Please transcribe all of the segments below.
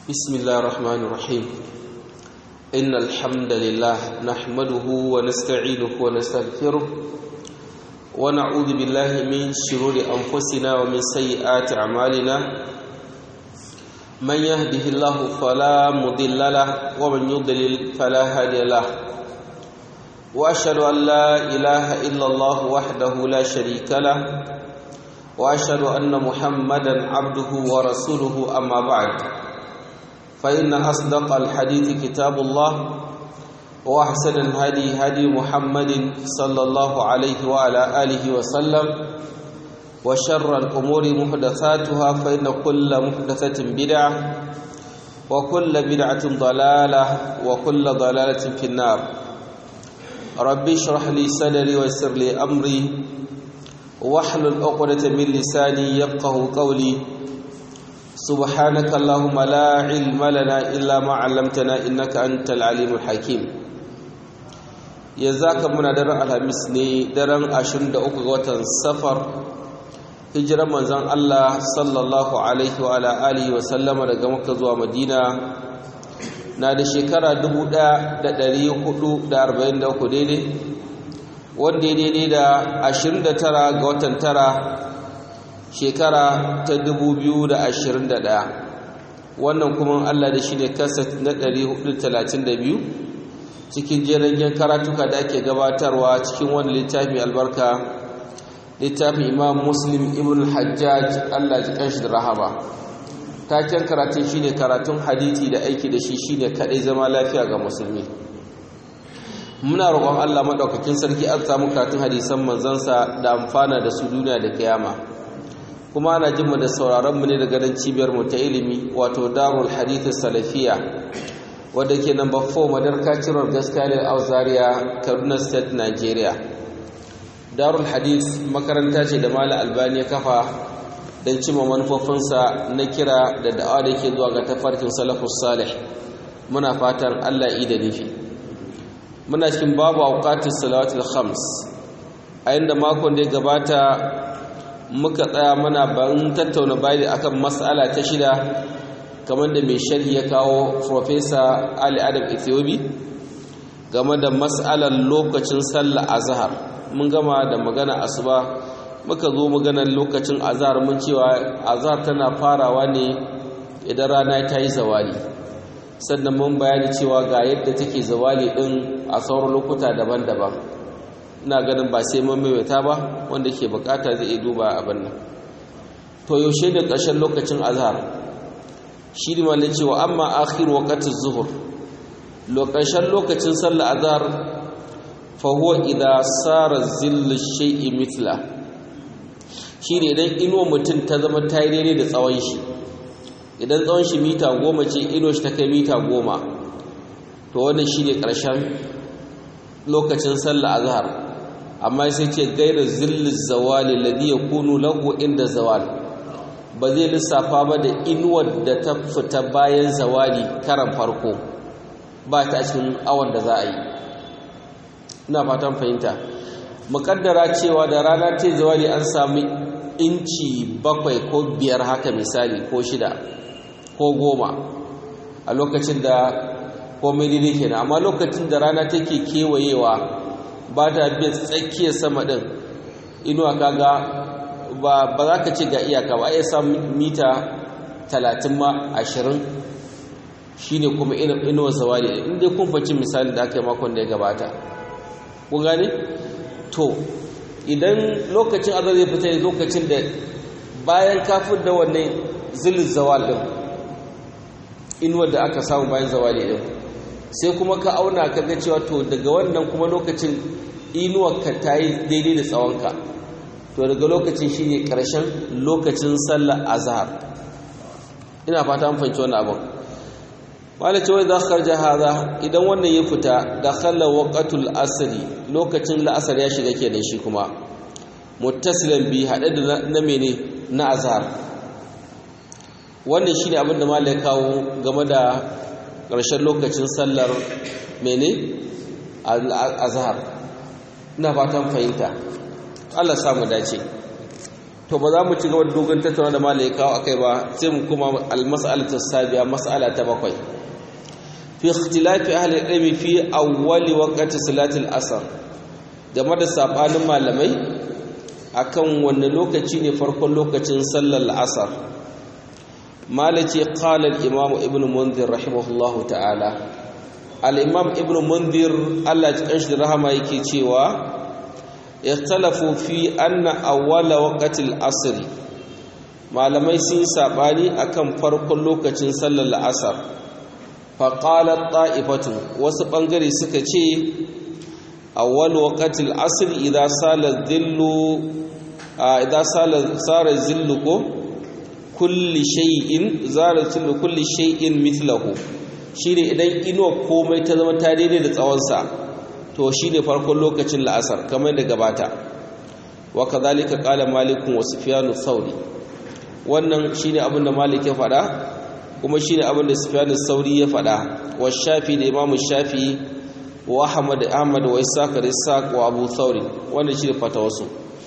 بسم الله الرحمن الرحيم إن الحمد لله نحمده ونستعينه ونستغفره ونعوذ بالله من شرور أنفسنا ومن سيئات أعمالنا من يهده الله فلا مضل له ومن يضلل فلا هادي له وأشهد أن لا إله إلا الله وحده لا شريك له وأشهد أن محمدا عبده ورسوله أما بعد فإن أصدق الحديث كتاب الله وأحسن الهدي هدي محمد صلى الله عليه وعلى آله وسلم وشر الأمور محدثاتها فإن كل محدثة بدعة وكل بدعة ضلالة وكل ضلالة في النار ربي اشرح لي صدري ويسر لي أمري واحلل عقدة من لساني يفقه قولي سبحانك اللهم لا علم لنا إلا ما علمتنا إنك أنت العليم الحكيم يزاك من درن الخميس ne daren 23 ga watan safar hijirar manzon Allah sallallahu alaihi wa ala alihi wa sallama daga Makka zuwa Madina na da shekara 1443 daidai wanda daidai da 29 ga watan tara shekara ta 2021 wannan kuma Allah da shi ne kasat na 432 cikin jiragen karatuka da ake gabatarwa cikin wani littafi albarka littafin imam muslim ibn hajjaj Allah ji kanshi da rahama taken karatun shine karatun hadisi da aiki da shi shine kadai zama lafiya ga musulmi muna roƙon Allah madaukakin sarki an samu karatun hadisan manzansa da amfana da su duniya da kiyama kuma ana jin mu da sauraron mu ne daga nan cibiyar mu ta ilimi wato Darul Hadith Salafiya wadda ke number 4 Madarka Ciror Gaskiyar Auzaria Kaduna State Nigeria Darul Hadith makaranta ce da Malam Albani ya kafa don cimma manufofinsa na kira da da'awa da ke zuwa ga tafarkin salafus salih muna fatan Allah yi da nufi muna cikin babu auqatus salawatul khams a inda makon da ya gabata muka tsaya mana ban tattauna bayani akan mas'ala ta shida kamar da mai sharhi ya kawo Professor Ali Adam Ethiopi game da mas'alar lokacin sallah azhar mun gama da magana asuba muka zo maganar lokacin azhar mun cewa azhar tana farawa ne idan rana ta yi zawali sannan mun bayani cewa ga yadda take zawali din a sauran lokuta daban-daban ina ganin ba sai mun maimaita ba wanda ke bukata zai iya duba abin nan to yaushe ne ƙarshen lokacin azhar shi ne malin cewa amma akhir waqtiz zuhur lokacin lokacin sallar azhar fa huwa idha sara zillu shay'i mithla shi ne idan ino mutum ta zama ta yi daidai da tsawon shi idan tsawon shi mita goma ce ino shi ta kai mita goma to wannan shi ne ƙarshen lokacin sallar azhar amma sai ce gaira zilli zawali ladhi yakunu lahu inda zawal ba zai lissafa ba da inuwar da ta fita bayan zawali karan farko ba ta cikin awon da za a yi ina fatan fahimta mukaddara cewa da rana ce zawali an sami inci bakwai ko biyar haka misali ko shida ko goma a lokacin da komai daidai kenan amma lokacin da rana take kewayewa ba ta biya tsakiyar sama ɗin inuwa kaga ba za ka ce ga iyaka ba ya sa mita talatin ma ashirin shi ne kuma inuwa zawali inda kun faci misali da aka yi makon da ya gabata kun gane to idan lokacin azar zai fita ne lokacin da bayan kafin da wannan zilin zawal ɗin inuwar da aka samu bayan zawali ɗin sai kuma ka auna ka ga cewa to daga wannan kuma lokacin inuwarka ta yi daidai da tsawonka to daga lokacin shi ne ƙarshen lokacin sallar azhar ina fata an fahimci wannan abin wala ce wai za ka karja haza idan wannan ya fita da kalla waqatul asri lokacin la'asar ya shiga kenan shi kuma muttasilan bi haɗe da na mene na azhar wannan shine abin da malai kawo game da ƙarshen lokacin sallar mene azhar ina fatan fahimta Allah samu dace to ba za mu ci gaba da dogon tattauna da malai kawo akai ba sai mu kuma al-mas'alatu sabiya mas'ala ta bakwai fi ikhtilafi ahli ilmi fi awwali waqti salati al-asr game da sabanin malamai akan wanne lokaci ne farkon lokacin sallar al-asr malaci qala al-imam ibn munzir rahimahullahu ta'ala al-imam ibn munzir Allah ya kanshi da rahama yake cewa ikhtalafu fi anna awwala waqtil asr malamai sun sabani akan farkon lokacin sallar asar fa qalat ta'ifatu wasu bangare suka ce awwal waqtil asr idza sala dhillu idza sala sara dhillu ko kulli shay'in zara dhillu kulli shay'in mithluhu shine idan inuwa komai ta zama ta daidai da tsawon sa to shi ne farkon lokacin la'asar kamar da gabata wa kazalika qala malikun wa sufyanu thawri wannan shine abin da malik ya faɗa kuma shine abin da sufyanu thawri ya faɗa wa shafi da imam shafi wa ahmad ahmad wa isaq da isaq wa abu thawri wannan shine fatawarsu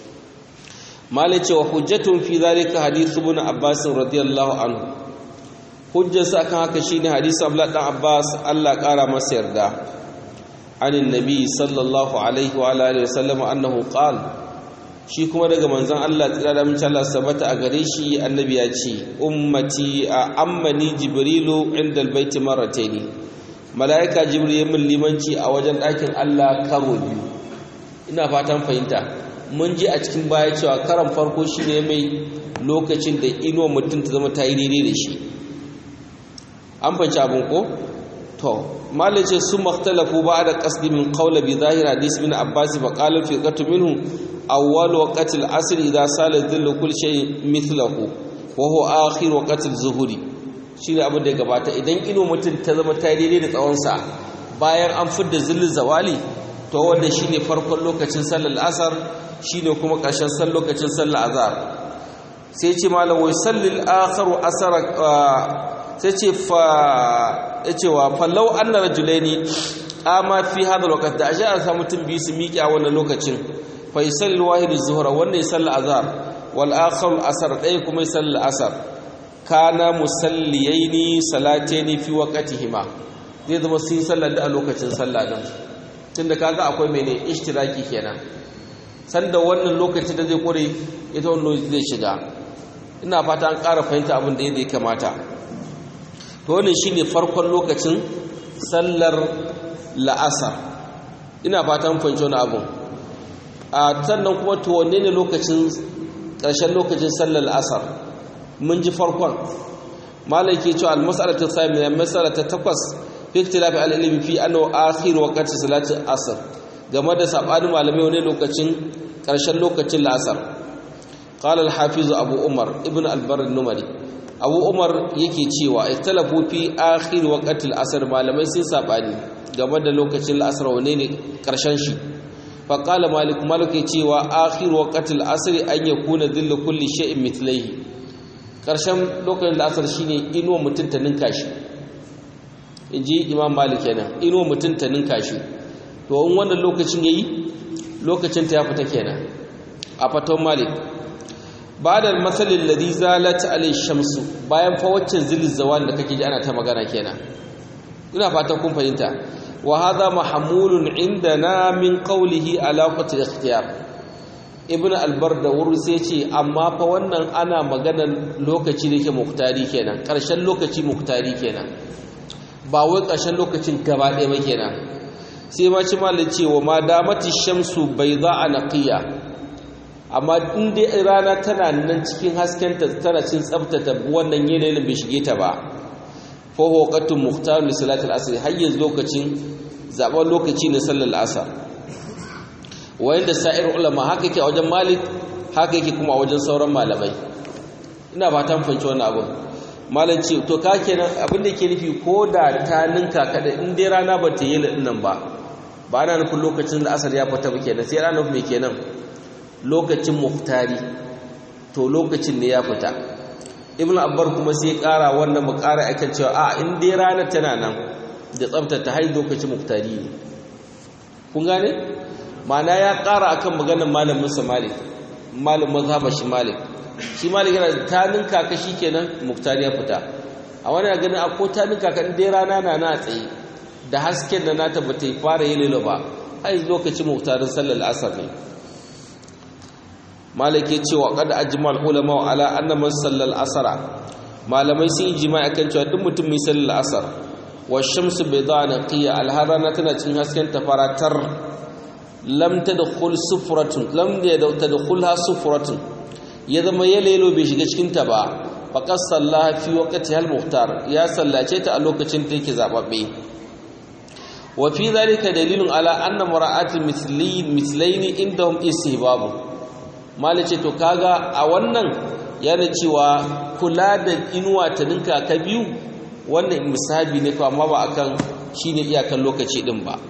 malik ce wa hujjatun fi zalika hadith ibn abbas radiyallahu anhu hujjarsa akan haka shine hadisi abdullah dan abbas Allah kara masa yarda عن النبي صلى الله عليه وعلى اله وسلم انه قال shi kuma daga manzon Allah tsira da mace Allah sabata a gare shi annabi ya ce ummati a ammani jibrilu inda albayti marratayn malaika jibril ya min limanci a wajen ɗakin Allah karo biyu ina fatan fahimta mun ji a cikin baya cewa karan farko shine mai lokacin da inuwa mutum ta zama ta yi daidai da shi an fahimci abin ko to malai ce sun maktalafu ba da kasdi min qawla bi zahir hadis min abbas fa qala fi qatu minhu awwal waqti al-asr idha sala dhillu kull shay mithluhu wa huwa akhir waqti az-zuhri shine abin da ya gabata idan ino mutum ta zama ta daidai da tsawon sa bayan an fidda zillin zawali to wanda shine farkon lokacin sallar asar shine kuma ƙarshen san lokacin sallar azhar sai ce malam wai sallil akharu asara sai ce fa yace wa fallau anna rajulaini ama fi hada alwaqt da ashe an samu mutum biyu su miƙe a wannan lokacin fa yusalli wahid az-zuhra wanda ya salla azhar wal akhar asar dai kuma ya salla asar kana musalliyaini salataini fi waqtihima zai zama sun sallar da a lokacin sallah din tunda kaga akwai mene ishtiraki kenan sanda wannan lokacin da zai kore ita wannan zai shiga ina fata an ƙara fahimta abin da ya kamata to wannan shine farkon lokacin sallar la'asar ina fatan fahimci wani abu a sannan kuma to wanne ne lokacin ƙarshen lokacin sallar la'asar mun ji farkon malai ke cewa al-mas'alatu thaniya mas'ala ta takwas fi ikhtilafi al-ilmi fi annahu akhir waqti salati asr game da sabanin malamai wani lokacin ƙarshen lokacin la'asar qala al-hafiz abu umar ibn al-barr numari abu umar yake cewa ikhtalafu fi akhir waqtil asr malamai sun sabani game da lokacin asr wane ne karshen shi fa qala malik malik yake cewa akhir waqtil asr an yakuna dhillu kulli shay'in mithlihi karshen lokacin asr shine inuwa mutun ta ninka shi inji imam malik kenan inuwa mutun ta ninka shi to in wannan lokacin yayi lokacin ta ya fita kenan a faton malik ba'da al-masal alladhi zalat alayhi shamsu bayan fa waccan zilil zawan da kake ji ana ta magana kenan ina fatan kun fahimta wa hadha mahmulun indana min qawlihi ala qat al-ikhtiyar ibn al-barda wuri sai ce amma fa wannan ana maganar lokaci da yake muktari kenan karshen lokaci muktari kenan ba wai karshen lokacin gaba ɗaya ba kenan sai ma ci malin cewa ma damati shamsu bayda naqiya amma in dai rana tana nan cikin haskenta tana cin tsabtata wannan yanayin bai shige ta ba fa waqatun muhtar li salati al-asr hayyan lokacin zaben lokaci ne sallar asar wayanda sa'ir ulama haka yake a wajen malik haka yake kuma a wajen sauran malamai ina fatan fahimci wannan abu malam ce to ka kenan abin da ke nufi ko da ta ninka kada in dai rana ba ta yi nan ba ba na nufin lokacin da asar ya fita ba kenan sai rana mai kenan lokacin muhtari to lokacin ne ya fita ibn abbar kuma sai kara wannan mu kara akan cewa a in dai rana tana nan da tsabtata har lokacin muhtari ne kun gane ma'ana ya kara akan maganar malamin sa malik malam mazhabar shi malik shi malik yana ta ninka ka kenan muktari ya fita a wani ganin a ko ta ninka ka dai rana na na tsaye da hasken da nata ba ta fara yi lilo ba ai lokacin muktarin sallar asar ne malik ya ce wa qad ajmal ulama ala anna man sallal asara malamai sun yi jima'i akan cewa duk mutum mai sallar asar wa shamsu bayda naqiya alharana tana cikin hasken tafaratar lam tadkhul sufratun lam tadkhulha sufratun ya zama ya lelo bai shiga cikin ta ba faqad sallaha fi waqti al muhtar ya sallace ta a lokacin da yake zababbe wa fi dhalika dalilun ala anna mura'atil mithlayn mithlayn indahum istihbab malice to kaga a wannan yana cewa kula da inuwa ta ninka ka biyu wannan misabi ne fa amma ba akan shine iyakan lokaci din ba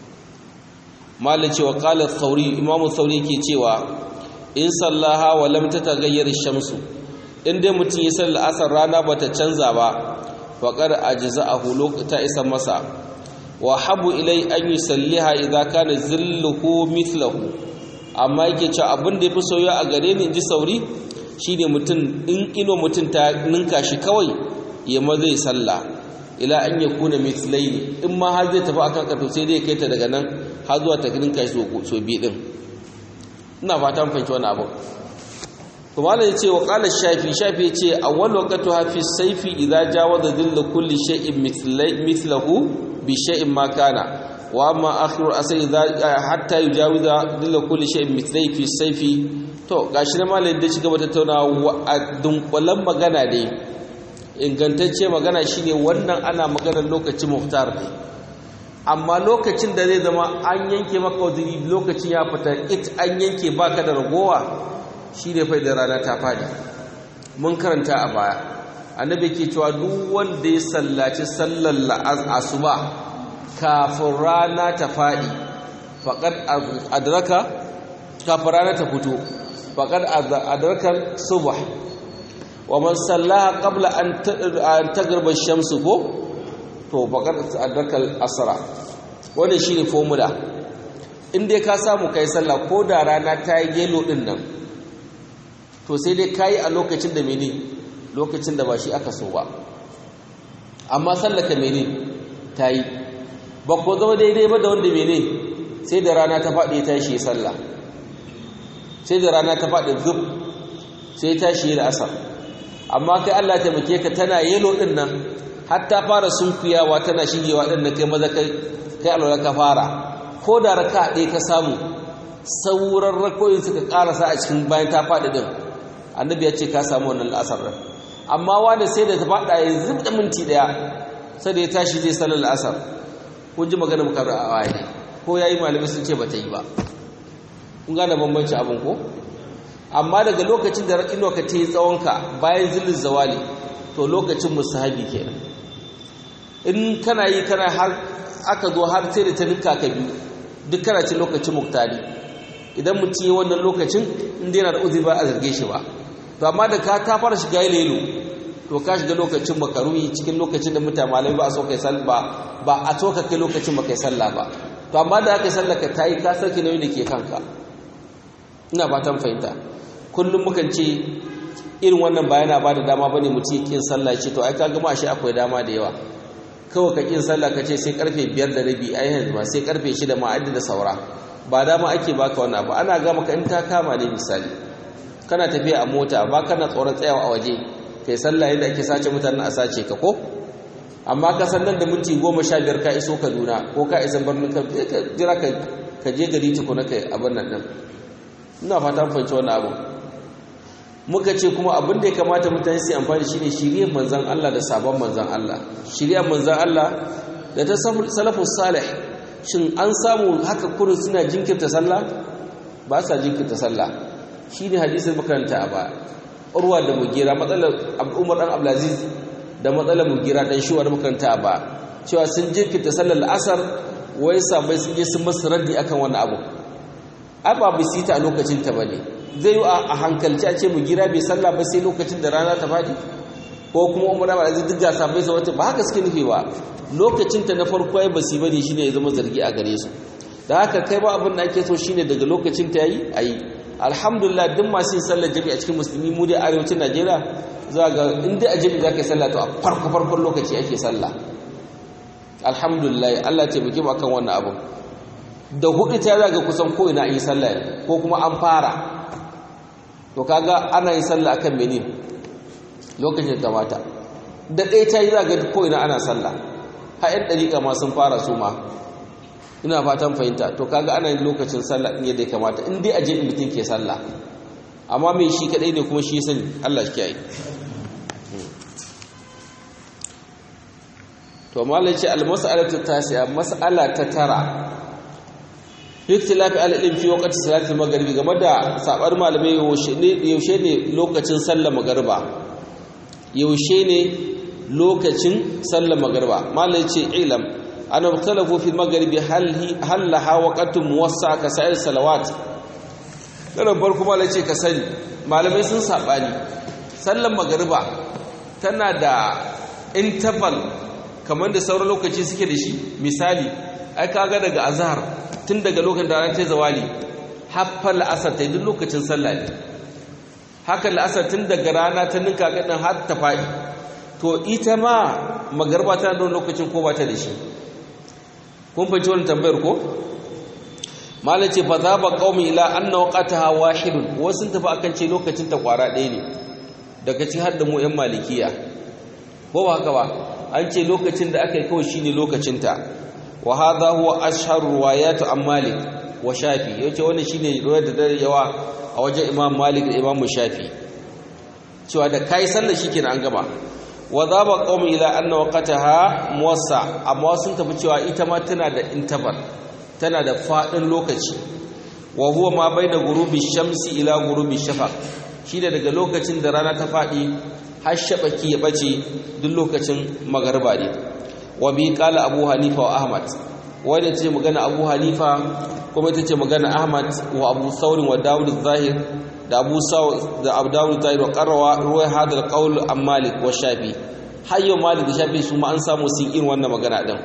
malin cewa kalar sauri imamu sauri ke cewa in sallaha wa lam tataghayyar shamsu in dai mutum ya sallar asar rana bata canza ba faqad ajza'ahu lokata isa masa wa habu ilai an yusalliha idza kana zilluhu mithlahu amma yake cewa abin da yafi soyayya a gare ni inji sauri shine mutum in ino mutum ta ninka shi kawai ya ma zai sallah ila an ya kuna mithlaini in ma har zai tafi akan kato sai dai kai ta daga nan har zuwa ta ninka shi so biyu din ina fata mun fahimci wannan abu to malai yace wa qala shafi shafi yace awwal waqtu hafi sayfi idza jawaza dhillu kulli shay'in mithlahu bi shay'in ma kana wa amma akhiru asai idza hatta yujawiza dhillu kulli shay'in mithlai fi sayfi to gashi na malai da ci gaba tattaunawa a dunkulan magana ne ingantacce magana shine wannan ana maganar lokacin muhtar ne amma lokacin da zai zama an yanke maka waziri lokacin ya fita it an yanke baka da ragowa shine fa da rana ta fadi mun karanta a baya annabi ke cewa duk wanda ya sallaci sallar asuba kafin rana ta fadi faqad adraka kafin rana ta fito faqad adraka subh wa man sallaha qabla an tagarba shamsu ko to faqad adraka al-asra wannan shine formula in dai ka samu kai sallah ko da rana ta yi gelo din nan to sai dai kai a lokacin da mene lokacin da ba shi aka so ba amma sallaka mene ta yi ba ko zama daidai ba da wanda mene sai da rana ta faɗi ta shi sallah sai da rana ta faɗi zub sai ta shi da asar amma kai Allah ta muke ka tana yelo din nan har ta fara sunkuyawa tana shigewa din nan kai maza kai kai alwala ka fara ko da raka ɗaya ka samu sauran rakoyin suka karasa a cikin bayan ta faɗi din annabi ya ce ka samu wannan asar din amma wanda sai da ta faɗa ya zubda minti ɗaya sai da ya tashi zai salar asar kun ji magana muka a waye ko yayi malamai sun ce ba ta yi ba kun gane bambanci abin ko amma daga lokacin da raƙino ka ta yi tsawonka bayan zillin zawali to lokacin musahabi kenan in kana yi kana har aka zo har sai da ta ninka ka biyu duk kana cin lokacin muktari idan mutum yi wannan lokacin inda yana da uzuri ba a zarge shi ba to amma da ka ta fara shiga lelo to ka shiga lokacin makaruhi cikin lokacin da mutane malamai ba a so kai sallah ba ba a so ka kai lokacin ba kai sallah ba to amma da aka sallah ka tayi ka sauke nauyin da ke kanka ina fatan fahimta kullum mukan ce irin wannan ba yana ba da dama bane mutum ya kin sallah ce to ai ka gama shi akwai dama da yawa kawai ka kin sallah ka ce sai karfe biyar da rabi ai yanzu ba sai karfe shida ma adda da saura ba dama ake baka wannan ba ana ga maka in ta kama ne misali kana tafiya a mota ba kana tsoron tsayawa a waje kai sallah yadda ake sace mutanen a sace ka ko amma ka san nan da minti goma sha biyar ka iso kaduna ko ka isa birnin ka jira ka je gari tukuna kai abin nan din ina fata an fahimci wannan abu muka ce kuma abin da ya kamata mutane su amfani shi ne shiriyar manzan Allah da sabon manzan Allah shiriyar manzan Allah da ta salafus salih shin an samu haka kurin suna jinkirta sallah ba sa jinkirta sallah shi ne hadisin makaranta a baya urwa da mugira matsalar umar dan abdulaziz da matsalar mugira dan shuwa da makaranta a baya cewa sun jinkirta sallar asar wai sabai sun je sun masu raddi akan wani abu ai ba bisi ta a lokacin ta bane zai yi a hankalci a ce mu gira bai sallah ba sai lokacin da rana ta faɗi ko kuma umar ba zai duk gasa bai wata ba haka suke nufi ba lokacin ta na farko ya basi bane shine ya zama zargi a gare su da haka kai ba abin da ake so shine daga lokacin ta yayi ayi alhamdulillah duk masu yin sallar jami'a a cikin musulmi mu dai arewacin najeriya za ga in dai a jami'a za ka yi sallah to a farko farkon lokaci ake sallah alhamdulillah allah taimake mu akan wannan abu da hudu ta zaga kusan ko ina yi sallah ko kuma an fara to kaga ana yin sallah akan mene lokacin da mata da ɗaya ta yi zaga ko ina ana sallah ha yan dariƙa ma sun fara su ma ina fatan fahimta to kaga ana yin lokacin sallah din yadda ya kamata in dai aje mutum ke sallah amma mai shi kadai ne kuma shi sani Allah shi kiyaye to malai ce al-mas'alatu tasi'a mas'ala ta tara ikhtilafi al-ilm fi waqti salati al-maghribi game da sabar malamai yaushe ne yaushe ne lokacin sallar magriba yaushe ne lokacin sallar magriba malai ce ilam ana mukhtalafu fi al-maghribi hal hal laha waqtun muwassa ka sa'ir salawat kana farko malai ce ka sani malamai sun sabani sallar magriba tana da interval kamar da sauran lokaci suke da shi misali ai kaga daga azhar tun daga lokacin da ta zawali haffar la'asar ta yi duk lokacin sallah ne haka la'asar tun daga rana ta ninka gaɗin har ta faɗi to ita ma magarba tana da lokacin ko ba ta da shi kun fahimci wani tambayar ko malam ce fa za ba qaumi ila anna waqtaha wahidun wasu sun tafi akan ce lokacin ta kwara ɗaya ne daga ci har da mu yan malikiya ko ba haka ba an ce lokacin da aka yi kawai shine lokacin ta wa hadha huwa ashhar riwayat an malik wa shafi yace wannan shine riwayar da dare yawa a wajen imam malik da imam shafi cewa da kai sallar shikenan an gama wa dhaba qawm ila anna waqtaha muwassa amma sun tafi cewa ita ma tana da interval tana da fadin lokaci wa huwa ma baina ghurubi shamsi ila ghurubi shafaq shi da daga lokacin da rana ta fadi har shabaki ya bace duk lokacin magarba ne wa bi qala abu hanifa wa ahmad wanda ce magana abu hanifa kuma ita ce magana ahmad wa abu thawr wa daud zahir da abu saw da abu daud zahir wa qarwa ruwai hadal qawl am malik wa shafi hayyo malik da shafi su ma an samu sun irin wannan magana din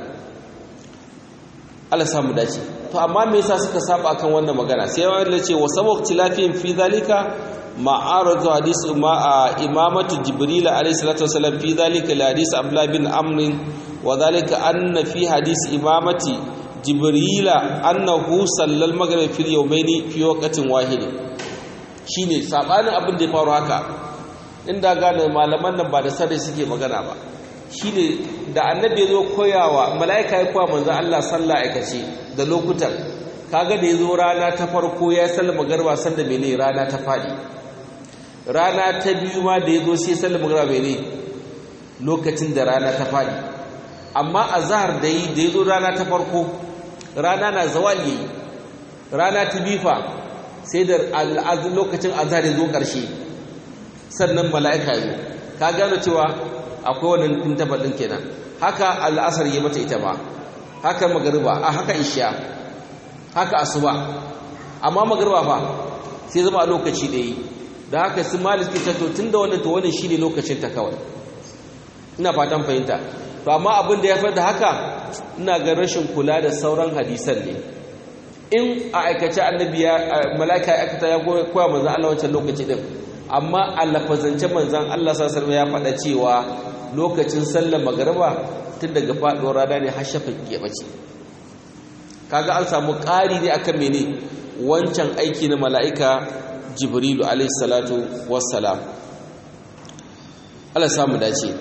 Allah samu dace to amma me yasa suka saba kan wannan magana sai wanda ce wa sabu tilafin fi zalika ma'aradu hadis ma imamatu jibril alayhi salatu wasallam fi zalika li hadis abdullah bin amr wa zalika anna fi hadis imamati jibril annahu sallal maghrib fi yawmaini fi waqtin wahid shine sabanin abin da ya faru haka inda gane malaman nan ba da sarri suke magana ba shine da annabi ya zo koyawa mala'ika ya koya manzo Allah sallah aikace da lokutan kaga da ya zo rana ta farko ya sallama garba sanda mene rana ta fadi rana ta biyu ma da ya zo sai sallama garba mene lokacin da rana ta fadi amma azhar da yi da ya zo rana ta farko rana na zawali rana ta bifa sai da lokacin azhar ya zo karshe sannan mala'ika ya zo ka gano cewa akwai wannan intabal din kenan haka al'asar yi mata ita ba haka magariba a haka isha haka asuba amma magariba fa sai zama a lokaci ɗaya da haka sun maliki ta to tunda wannan to wannan shine lokacin ta kawai ina fatan fahimta to amma abin da ya fi da haka ina ga rashin kula da sauran hadisan ne in a aikace annabi ya mala'ika ya aikata ya koya manzon Allah wancan lokaci din amma a lafazance manzon Allah sallallahu alaihi ya faɗa cewa lokacin sallar magariba tun daga faɗuwar rana ne har shafa ya bace kaga an samu ƙari ne akan mene wancan aiki na mala'ika jibrilu alaihi salatu wassalam Allah samu dace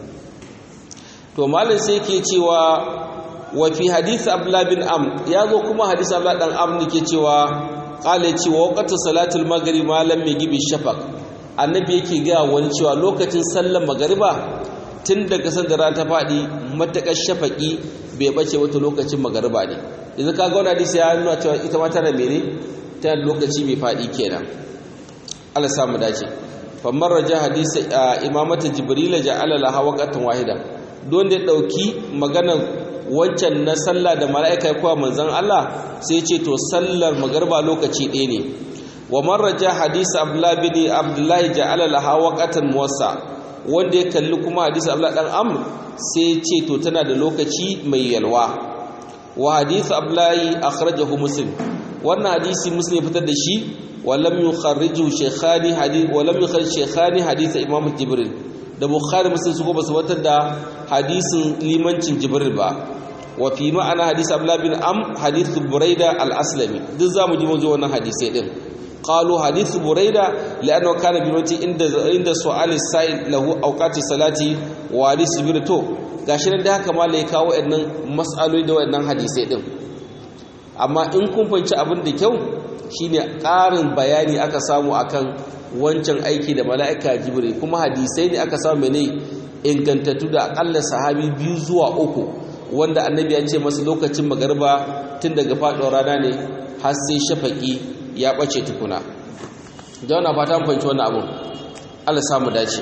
to malam sai ke cewa wa fi hadith abdullah bin am ya zo kuma hadith abdullah dan am ne ke cewa qala cewa waqtu salatul maghrib malam mai gibi shafaq annabi yake ga wani cewa lokacin sallar magariba tun daga sanda rana ta faɗi matakar shafaƙi bai bace wata lokacin magariba ne yanzu kaga wani hadisi ya nuna cewa ita ma tana mene tana lokaci mai faɗi kenan Allah samu dace famar raja hadisi imamata jibrila ja'ala laha waqtan wahida don da dauki maganar wancan na sallah da mala'ika ya kowa manzon Allah sai ce to sallar magariba lokaci ɗaya ne wa marraja hadisi abdullahi bin abdullahi ja'ala laha waqtan muwassa wanda ya kalli kuma hadisi abdullahi dan amr sai ce to tana da lokaci mai yalwa wa hadithu abdullahi akhrajahu muslim wannan hadisi muslim ya fitar da shi wa lam yukharriju shaykhani hadith wa lam yukharrij shaykhani hadith imam jibril da bukhari muslim su ba su fitar da hadisin limancin jibril ba wa fi ma'ana hadith abdullah bin am hadith buraida al-aslami duk zamu ji mazo wannan hadisi din qalu hadith buraida li'annahu kana bi mati inda inda su'al as-sa'il lahu awqati salati wa hadith jibril to gashi nan da haka mala ya kawo waɗannan mas'aloli da waɗannan hadisai din amma in kun fahimci abin da kyau shine ƙarin bayani aka samu akan wancan aiki da mala'ika jibril kuma hadisai ne aka samu ne ingantattu da akalla sahabi biyu zuwa uku wanda annabi ya ce masa lokacin magarba tun daga faɗuwar rana ne har sai shafaki ya ɓace tukuna da wannan fata mun fahimci wannan abun Allah samu dace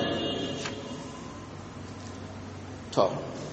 to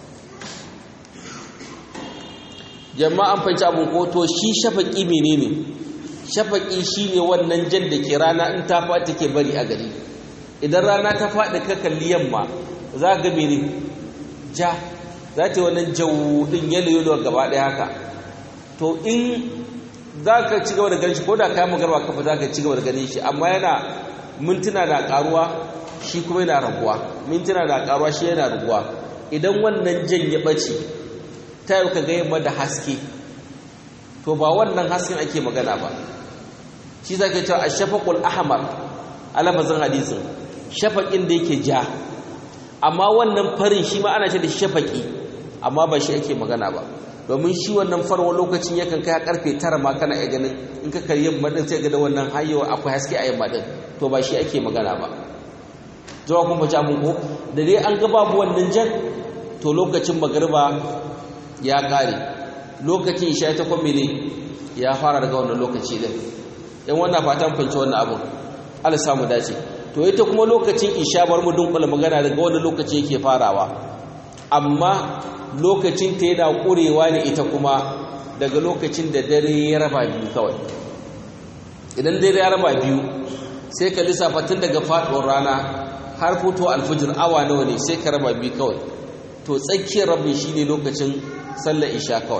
jama'an fahimci abun ko to shi shafaki menene shafaki shine wannan jan da ke rana in ta faɗi take bari a gari idan rana ta faɗi ka kalli yamma za ga mene ja za ta yi wannan jawudin yalo-yalo gaba ɗaya haka to in za ka ci gaba da ganin shi ko da kayan magarba kafa za ka ci gaba da ganin shi amma yana mintuna da karuwa shi kuma yana raguwa mintuna da karuwa shi yana raguwa idan wannan jan ya ɓace ta yi ka ga yamma da haske to ba wannan hasken ake magana ba shi za ka cewa a shafaƙul ahmar alamazin hadisin shafaƙin da yake ja amma wannan farin shi ma ana ce da shafaƙi amma ba shi ake magana ba domin shi wannan farwa lokacin yakan kai karfe tara ma kana iya ganin in ka karyi yamma din sai ga da wannan hayyawa akwai haske a yamma din to ba shi ake magana ba jawa kuma ja mun ko da dai an ga babu wannan jan to lokacin magariba ya kare lokacin isha ta kuma ne ya fara daga wannan lokaci din in wannan fatan fanci wannan abun Allah samu dace to ita kuma lokacin isha bar mu dunkula magana daga wannan lokaci yake farawa amma lokacin ta yana kurewa ne ita kuma daga lokacin da dare ya raba biyu kawai idan dare ya raba biyu sai ka lissafa tun daga faduwar rana har fito alfijir awa nawa ne sai ka raba biyu kawai to tsakiyar rabin shine lokacin sallar isha kawai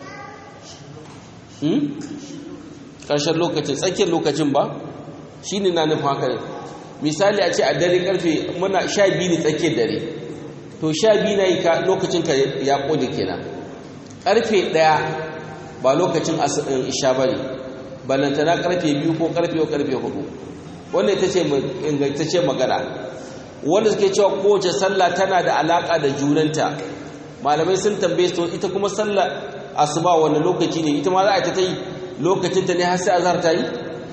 ƙarshen lokacin tsakiyar lokacin ba shi ne na nufin haka misali a ce a dare karfe muna sha biyu ne tsakiyar dare to sha biyu na yi lokacin ka ya ƙone kenan karfe ɗaya ba lokacin isha ba ne balantana karfe biyu ko karfe ko karfe hudu wanda ita ce ingantacce magana wanda suke cewa kowace sallah tana da alaƙa da junanta malamai sun tambaye su ita kuma sallah asuba wanda lokaci ne ita ma za a ta yi lokacin ta ne har sai azhar ta yi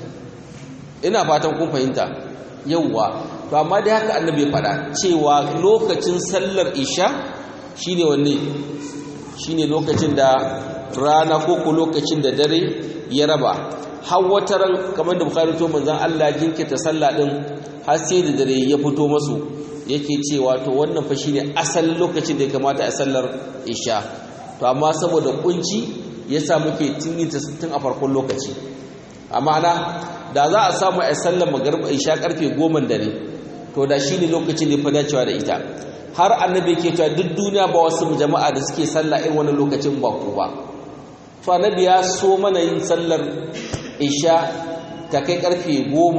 ina fatan kun fahimta yawwa to amma dai haka annabi ya faɗa cewa lokacin sallar isha shine wanne shine lokacin da rana ko ko lokacin da dare ya raba har wata ran kamar da bukhari to manzon Allah jinkirta sallah din har sai da dare ya fito masu yake cewa to wannan fa shine asalin lokacin da ya kamata a sallar isha to amma saboda kunci yasa muke tininta tun a farkon lokaci amma na da za a samu a sallar magariba isha karfe 10 dare to da shine lokacin da fa dacewa da ita har annabi yake cewa duk duniya ba wasu jama'a da suke sallah irin wannan lokacin ba ku ba to annabi ya so mana yin sallar isha ta kai karfe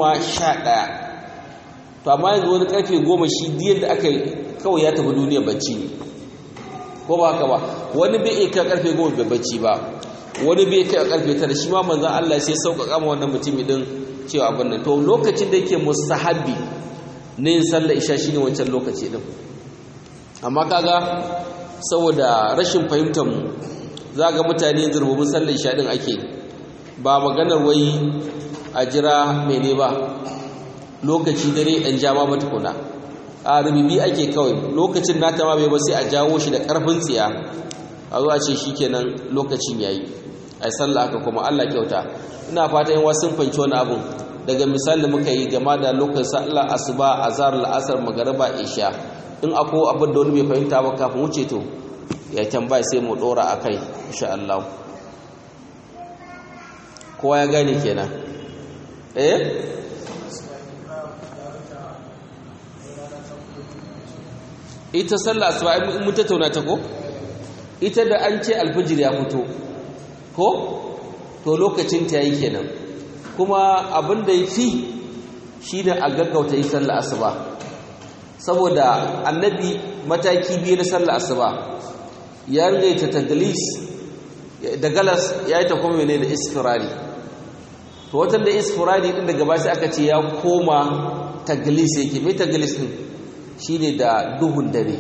11 to amma yanzu wani karfe 10 shi diyar da aka kawai ya tafi duniya bacci ne ko ba haka ba wani bai iya kai karfe 10 bai bacci ba wani bai kai karfe 9 shi ma manzon Allah sai sauƙaƙa ma wannan mutumi din cewa abin nan to lokacin da yake mustahabbi ne yin sallar isha shine wancan lokaci din amma kaga saboda rashin fahimtar mu za ga mutane zurbubin sallar isha din ake ba maganar wai a jira mene ba lokaci dare ɗan jama ba tukuna a rubibi ake kawai lokacin nata ma bai ba sai a jawo shi da ƙarfin tsiya a zuwa ce shi kenan lokacin yayi ai sallah haka kuma Allah kyauta ina fata yin wasu fanci wani abun daga misali da muka yi game da lokacin sallar asuba azhar la'asar magariba isha in akwai abin da wani bai fahimta ba kafin wuce to ya tambaya sai mu dora akai insha Allah kowa ya gane kenan eh ita sallah asuba in mun tattauna ta ko ita da an ce alfijir ya fito ko to lokacin ta yi kenan kuma abin da ya fi shi ne a gaggauta yi sallar asuba saboda annabi mataki biyu na sallar asuba ya ringaita taglis da galas ya yi ta kuma ne da isfirari to watan da isfirari din daga bashi aka ce ya koma taglis yake mai taglis din shine da duhun dare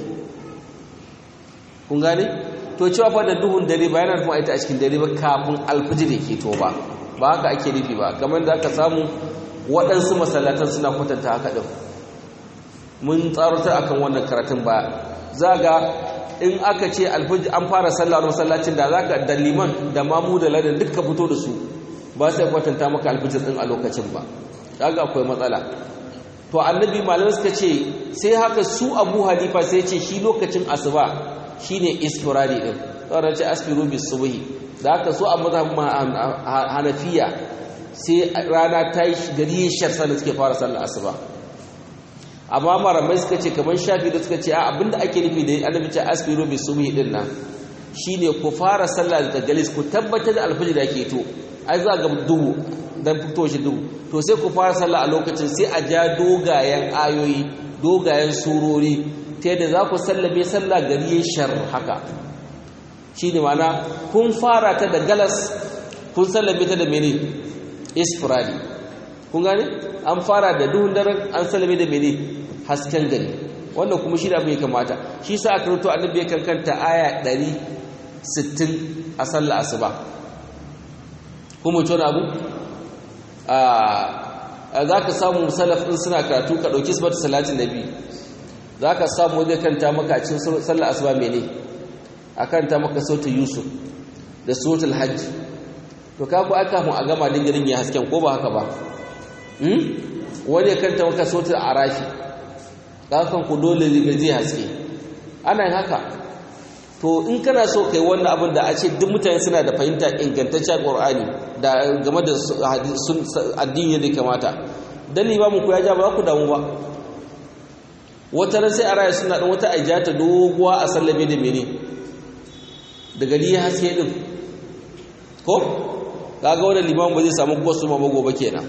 kun gane to cewa fa da duhun dare ba yana nufin ita a cikin dare ba kafin alfijir yake to ba ba haka ake nufi ba kamar da aka samu waɗansu masallatan suna kwatanta haka ɗin mun tsarutar akan wannan karatun ba za ga in aka ce alfijir an fara sallah masallacin da za ka da liman da mamu da ladan duka fito da su ba sai kwatanta maka alfijir ɗin a lokacin ba kaga akwai matsala to annabi malamai suka ce sai haka su abu halifa sai ce shi lokacin asuba shine isfirari din tsoron ce asfiru bis subhi da haka so a mazhabin hanafiya sai rana ta yi gari shar da suke fara sallar asuba amma maramai suka ce kamar shafi da suka ce a abinda ake nufi da annabi ce asfiru bis subhi din nan shine ku fara sallah da galis ku tabbatar da alfajir da ke to ai za ga duhu dan fito shi duhu to sai ku fara sallah a lokacin sai a ja dogayen ayoyi dogayen surori ta yadda za ku sallame sallah gari ya shar haka shi ne mana kun fara ta da galas kun sallame ta da mene isfirali kun gane an fara da duhun daren an sallame da mene hasken gari wannan kuma shi da abu ya kamata shi sa aka ruto annabi ya kankanta aya 160 a sallah asuba kuma ce wani abu za ka samu salaf ɗin suna karatu ka ɗauki su bata salatin nabi za ka samu zai kanta maka a cikin sallar asuba mene a kanta maka sautin yusuf da sautin hajji to ka ku aka mu a gama dingirin ya hasken ko ba haka ba wani ya kanta maka sautin arafi za kan ku dole zai haske ana yin haka to in kana so kai wannan abin da a ce duk mutane suna da fahimta ingantaccen qur'ani da game da addini da kamata dan limamin ku ya ja ba za ku damu ba wata ran sai a raya suna ɗan wata aijata doguwa a sallame da mene da gari ya haske ɗin ko kaga wani liman ba zai samu gwasu ma ba gobe kenan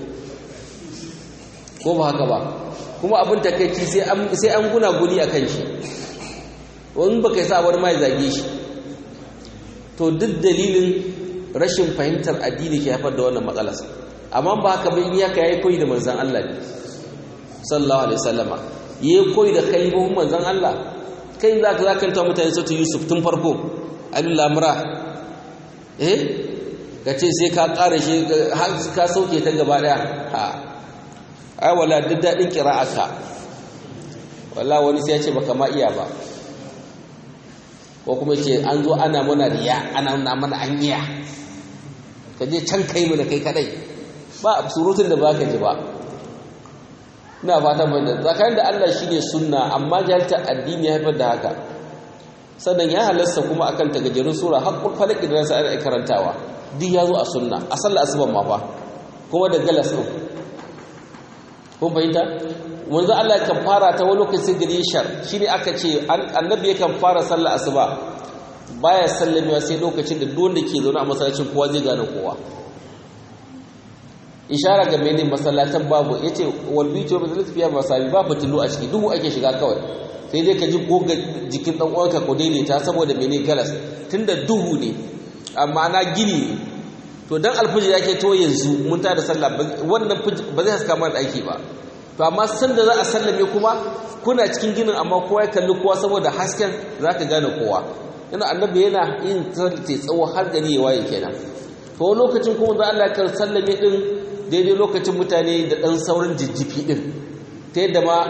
ko ba haka ba kuma abin takaici sai an guna guni a kan shi wani ba kai sa wani mai zage shi to duk dalilin rashin fahimtar addini ke haifar da wannan matsalar amma ba haka ba in ya ka yayi koyi da manzon Allah ne sallallahu alaihi wasallama ya koyi da kalibin manzan Allah kai za ka zakanta mutane sautu yusuf tun farko alul lamura eh ka ce sai ka ƙara shi ka sauke ta gaba ɗaya ha ai wala duk daɗin ƙira'aka wala wani sai ya ce baka ma iya ba ko kuma ce an zo ana mana riya ana nuna mana an iya ka je can kai mu da kai kadai ba surutun da ba ka ji ba ina fata mai da tsakanin da Allah shine sunna amma jahilta addini ya haifar da haka sannan ya halasta kuma akan tagajerun sura haqqul falaq da sai ana karantawa duk yazo a sunna a sallar asuban ma fa kuma da galas din kun bayyana wanzu Allah kan fara ta wani lokacin gari shar shine aka ce annabi yakan fara sallar asuba baya sallamewa sai lokacin da duk wanda ke zaune a masallacin kowa zai gane kowa ishara ga mene masallatan babu yace wal bitu wa masalat fiya masabi ba fitilu a ciki duhu ake shiga kawai sai dai ka ji goga jikin dan uwanka ko daidaita saboda mene galas tunda duhu ne amma na gini ne to dan alfijir yake to yanzu mun ta da sallah wannan ba zai haska mana aiki ba to amma san da za a sallame kuma kuna cikin ginin amma kowa ya kalli kowa saboda hasken zaka gane kowa yana annabi yana yin tsalle tsawo har gani ya waye kenan to lokacin kuma da Allah ya sallame din daidai lokacin mutane da ɗan saurin jijjifi ɗin ta yadda ma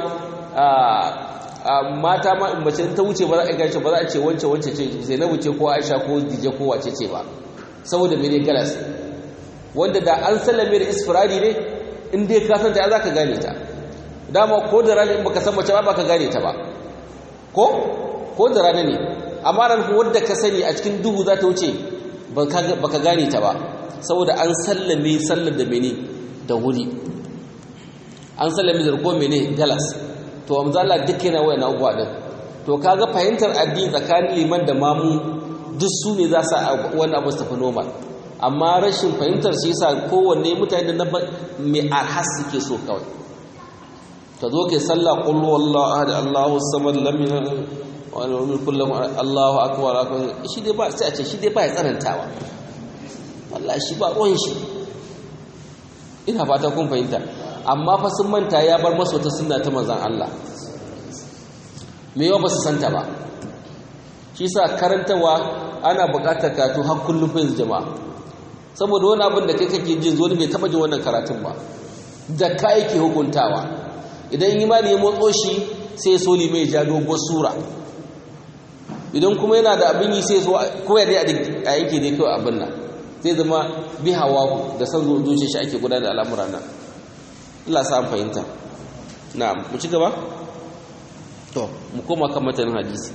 mata ma in mace ta wuce ba za a gashi ba za a ce wance wance ce zainabu ce ko aisha ko dije ko wace ce ba saboda mene galas wanda da an sallame da isfirari ne in dai ka san ta za ka gane ta dama ko da rana in baka san mace ba baka gane ta ba ko ko da rana ne amma ran wadda ka sani a cikin duhu za ta wuce baka gane ta ba saboda an sallame sallar da mene da wuri an sallame da ko mene galas to amzala duk yana wayan abubuwa din to kaga fahimtar addini tsakanin liman da mamu duk su ne za su wani abu su tafi normal amma rashin fahimtar shi yasa kowanne mutane na mai arhas suke so kawai ka zo kai sallah qul wallahu ahad allahu samad lam yalid wa lam yakul lahu allahu akbar shi dai ba sai a ce shi dai ba ya tsanantawa wallahi shi ba ruwan shi ina fata kun fahimta amma fa sun manta ya bar masu wata sunna ta manzon Allah me yawa ba su santa ba shi sa karantawa ana buƙatar karatu har kullum fa jama'a saboda wani abin da kai kake jin zo bai taba jin wannan karatun ba da ka yake hukuntawa idan imani ya motso shi sai so mai ja doguwar sura idan kuma yana da abin yi sai so koya dai a yake dai kawai abin nan zai zama bi hawa da san zuciya shi ake gudanar da al'amura nan Allah sa fahimta na mu ci gaba to mu koma kan matanin hadisi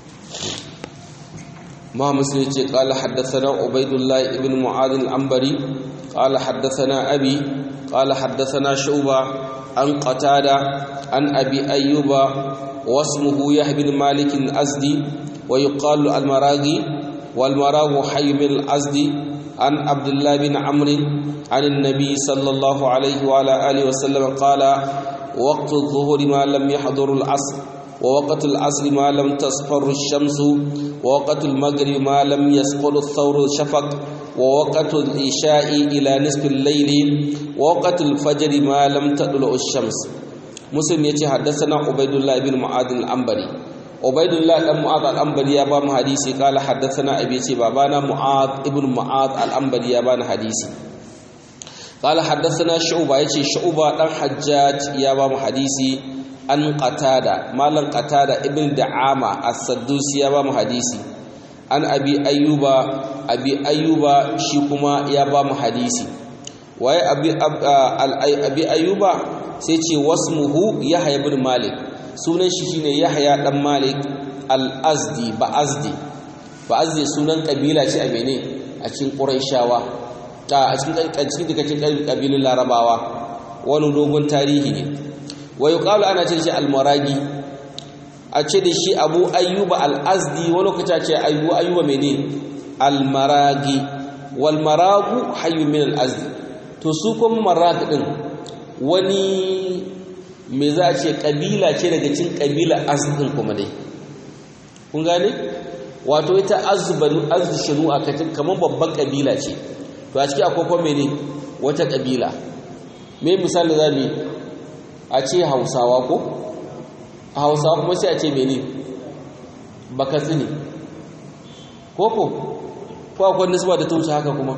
ما مسلم قال حدثنا عبيد الله ابن معاذ العنبري قال حدثنا أبي قال حدثنا شعبة عن قتادة عن أبي أيوب واسمه يحيى بن مالك الأزدي ويقال المراغي والمراغ حي من الأزدي عن عبد الله بن عمرو عن النبي صلى الله عليه وعلى آله وسلم قال وقت الظهر ما لم يحضر العصر ووقت العصر ما لم تصفر الشمس ووقت المغرب ما لم يسقط الثور الشفق ووقت العشاء إلى نصف الليل ووقت الفجر ما لم تطلع الشمس مسلم يتي حدثنا عبيد الله بن معاذ الأنبري عبيد الله بن معاذ الأنبري يا بام حديثي قال حدثنا أبي تي بابانا معاذ ابن معاذ الأنبري يا بان حديثي قال حدثنا شعبة يتي شعبة دان حجاج يا بام حديثي an qatada malan qatada ibn da'ama as-saddusi ya ba mu hadisi an abi ayyuba abi ayyuba shi kuma ya ba mu hadisi waye abi abi ayyuba sai ce wasmuhu yahya ibn malik sunan shi shine yahya dan malik al-azdi ba azdi ba azdi sunan kabila ce a mene a cikin quraishawa ta a cikin cikin kabilun larabawa wani dogon tarihi ne wa yuqalu ana ce shi almaragi a ce da shi abu ayyuba al-azdi wani lokaci ce ayyuba ayyuba mene almaragi wal maragu hayyu min al-azdi to su kuma marag din wani me za a ce kabila ce daga cikin kabila azd kuma dai kun gane wato ita azbanu azd shinu a katin kaman babban kabila ce to a ciki akwai kuma mene wata kabila me misali zamu a ce hausawa ko a hausawa kuma sai a ce mene baka tsini ko ko ko akwai nisba da tumsa haka kuma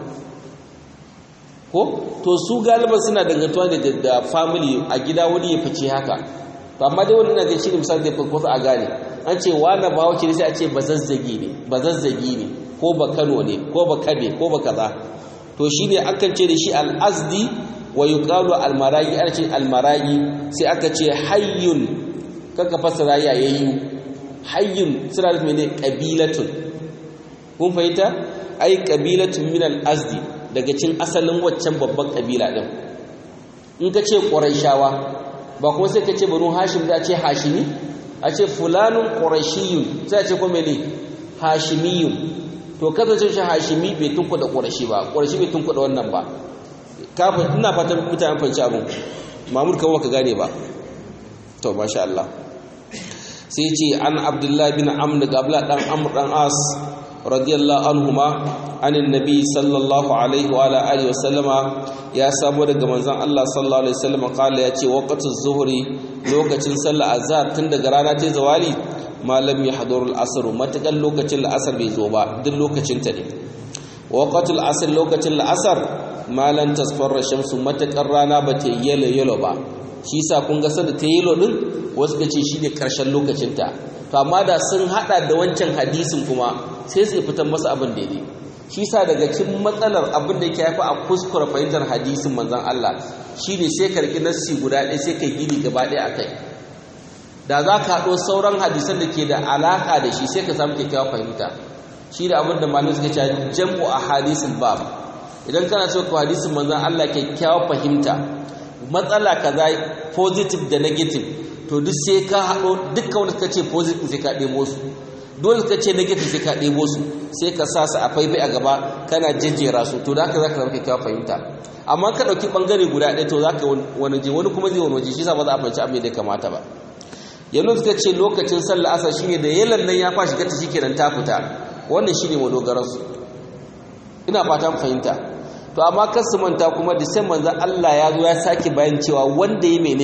ko to su galiban suna dangantuwa da da family a gida wani ya fice haka to amma dai wannan da shi ne misali da farko a gane an ce wani bawo ce sai a ce bazazzagi ne bazazzagi ne ko ba Kano ne ko ba Kabe ko ba kaza to shine akan ce da shi al-azdi wa yuqalu almaragi ana ce almaragi sai aka ce hayyun kaka fasara yayayyu hayyun suna da mene qabilatun kun fahimta ai qabilatun min al-azdi daga cin asalin waccan babban kabila din in ka ce quraishawa ba kuma sai ka ce banu hashim da ce hashimi a ce fulanun qurashiyun sai a ce kuma mene hashimiyun to kasance shi hashimi bai tunkuda qurashi ba qurashi bai tunkuda wannan ba kafin ina fatan mutane fanci abin mamur kawo ka gane ba to masha Allah sai ce an abdullahi bin amr gabla dan amr dan as radiyallahu anhuma anin nabi sallallahu alaihi wa alihi wa sallama ya samu daga manzon Allah sallallahu alaihi wasallam kala ya ce waqtuz zuhri lokacin sallar azhar tun daga rana ta zawali malam ya hadurul asr matakan lokacin la'asar bai zo ba duk lokacin ta ne waqtul asr lokacin la'asar malan tasfarra shamsu matakar rana ba ta yelo yelo ba shi sa kun ga sanda ta yelo din wasu ka ce shine karshen lokacin ta to amma da sun hada da wancan hadisin kuma sai su fitar masa abin daidai shi sa daga cikin matsalar abin da yake haifa a kuskura fahimtar hadisin manzon Allah shine sai karki nassi guda ɗaya sai kai gini gaba ɗaya akai da za ka haɗo sauran hadisan da ke da alaƙa da shi sai ka samu kyakkyawar fahimta shi da abin da malamai suka ce jam'u a hadisin bab idan kana so ka hadisin manzon Allah kyakkyawar fahimta matsala kaza positive da negative to duk sai ka haɗo dukkan wanda suka ce positive sai ka ɗebo su dole ka ce negative sai ka ɗebo su sai ka sa su a faifai a gaba kana jejjera su to da haka za ka zama kyakkyawar fahimta amma ka ɗauki ɓangare guda ɗaya to za ka wani je wani kuma zai wani waje shi sa ba za a fahimci abin da ya kamata ba yanzu suka ce lokacin sallah asar shine da yalan nan ya fashi gata shikenan ta fita wannan shine madogaransu ina fatan fahimta to amma kar su manta kuma da sai manzon Allah ya zo ya sake bayan cewa wanda ya mene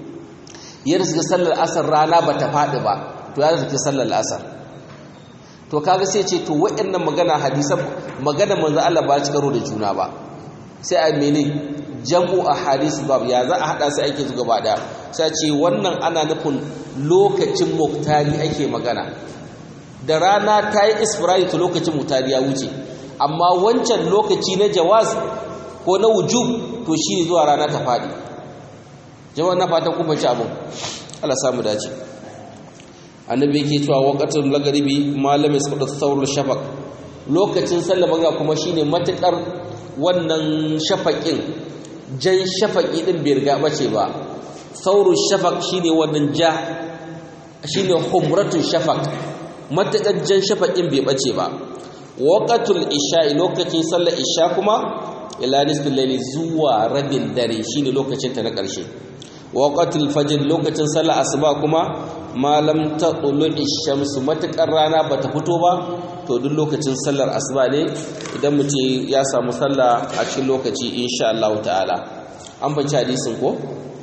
ya riska sallar asar rana bata faɗi ba to ya riska sallar asar to kaga sai ce to waɗannan magana hadisan magana manzon Allah ba ci karo da juna ba sai a mene jam'u a hadis bab ya za a hada su ake zuga ba da sai ce wannan ana nufin lokacin muktari ake magana da rana ta yi isfirari ta lokacin muktari ya wuce amma wancan lokaci na jawaz ko na wujub to shi ne zuwa rana ta faɗi jama'a na fatan kuma ci abin Allah samu dace annabi yake cewa waqatul lagaribi malamin su da saurul shafaq lokacin sallah banga kuma shine matukar wannan shafaƙin jan shafaƙi ɗin bai riga bace ba saurul shafaq shine wannan ja shine humratul shafaq matakar jan shafaƙin bai bace ba waqatul isha'i lokacin sallar isha kuma ila nisfil layli zuwa rabin dare shine lokacin ta na ƙarshe waqatul fajr lokacin sallar asuba kuma malam taqulu ishamsu matakar rana bata fito ba to duk lokacin sallar asuba ne idan mutum ya samu sallah a cikin lokaci insha Allah ta'ala an bace hadisin ko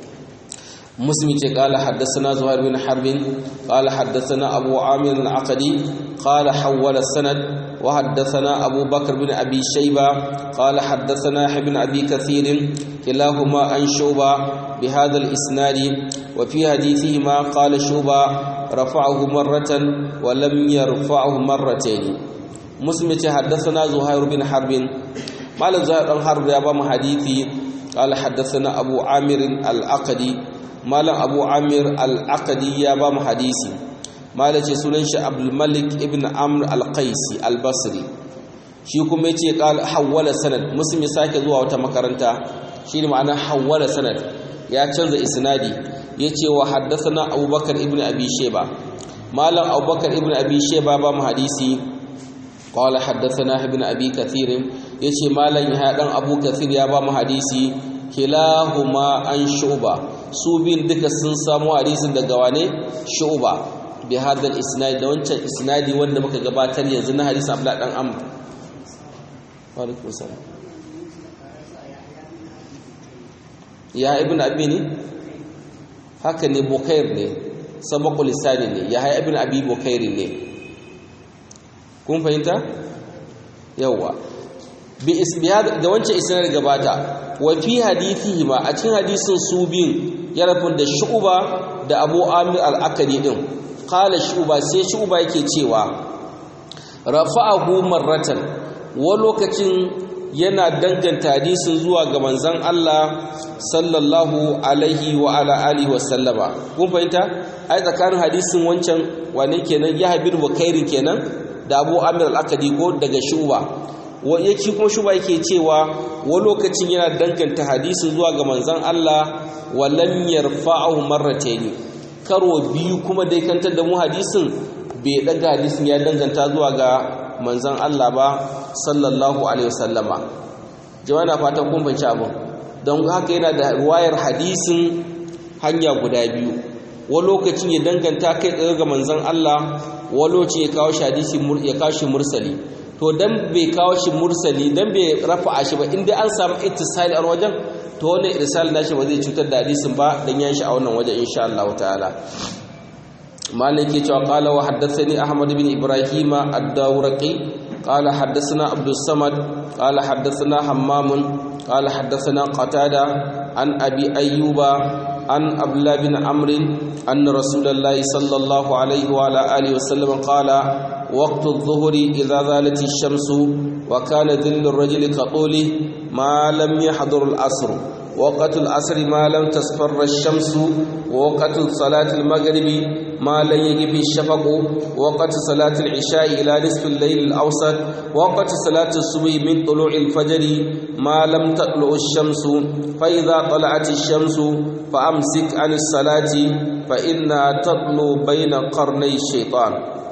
مسلم قال حدثنا زهير بن حرب قال حدثنا أبو عامر العقدي قال حول السند وحدثنا أبو بكر بن أبي شيبة قال حدثنا ابن أبي كثير كلاهما عن شوبة بهذا الإسناد وفي حديثهما قال شوبة رفعه مرة ولم يرفعه مرتين مسلم حدثنا زهير بن حرب قال زهير بن حرب يا حديثي قال حدثنا أبو عامر العقدي malam abu amir al-aqadi ya ba mu hadisi malam ce sunan shi abdul malik ibn amr al-qaisi al-basri shi kuma yace qal hawala sanad muslim ya sake zuwa wata makaranta shi ne ma'ana hawala sanad ya canza isnadi yace wa haddathana abubakar ibn abi shayba malam abubakar ibn abi shayba ba mu hadisi qala haddathana ibn abi kathir yace malam ya dan abu kathir ya ba mu hadisi kilahuma an shu'ba su bin duka sun samu hadisin daga wane shu'ba bi hadal isnad da wancan isnadi wanda muka gabatar yanzu na hadisin Abdullah dan Amr wa alaikum salam ya ibn abi ne haka ne bukair ne sabaqu lisani ne ya hay ibn abi bukair ne kun fahimta yawa bi isbihad da wancan isnad gabata wa fi hadithihi ma a cikin hadisin su biyun ya rafin da shu'uba da abu amir al'akari din kala shu'uba sai shu'uba yake cewa rafa'ahu marratan wa lokacin yana danganta hadisin zuwa ga manzon Allah sallallahu alaihi wa ala alihi wa sallama kun fahimta ai tsakanin hadisin wancan wane kenan ya habir bukairi kenan da abu amir al'akari ko daga shu'uba yake kuma shuba yake cewa wa lokacin yana danganta hadisin zuwa ga manzon Allah wa lam yarfa'ahu marratayn karo biyu kuma dai kantar da mu hadisin bai daga hadisin ya danganta zuwa ga manzon Allah ba sallallahu alaihi wasallama jama'a na fatan kun fahimci abin don haka yana da ruwayar hadisin hanya guda biyu wa lokacin ya danganta kai tsaye ga manzon Allah wa lokacin ya kawo shi hadisi ya kawo shi mursali to dan bai kawo shi mursali dan bai rafa'a shi ba inda an samu ittisali a wajen to wannan irsal nashi ba zai cutar da hadisin ba dan yan shi a wannan waje insha Allah ta'ala malik ke cewa qala wa haddathani ahmad bin ibrahim ad-dawraqi qala haddathana abdus samad qala haddathana hammam qala haddathana qatada an abi ayyuba an abdullah bin amr anna rasulullahi sallallahu alaihi wa ala alihi wa sallam qala وقت الظهر إذا زالت الشمس وكان ذل الرجل كطوله ما لم يحضر العصر وقت العصر ما لم تصفر الشمس ووقت صلاة المغرب ما لم يجب الشفق وقت صلاة العشاء إلى نصف الليل الأوسط وقت صلاة الصبح من طلوع الفجر ما لم تطلع الشمس فإذا طلعت الشمس فأمسك عن الصلاة فإنها تطلع بين قرني الشيطان